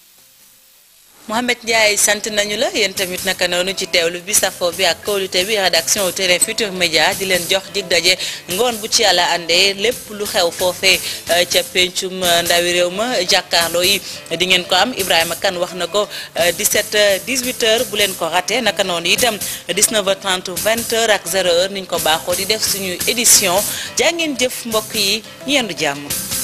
Mohamed Ndiaye sant nañu la yéen tamit naka noonu ci teewlu bi safo bi ak kóolute bi rédaction Télé Futurs Médias di leen jox dig daje ngoon bu ci yàlla àndee lépp lu xew foofee ca pencum ndawi réew ma jàkkaarloo yi di ngeen ko am Ibrahima Kane wax na ko 17 18h bu leen ko raté naka noonu itam 19h30 20h ak 0h niñ ko baaxoo di def suñu édition jaa ngeen jëf mbokk yi ñu yendu jàmm.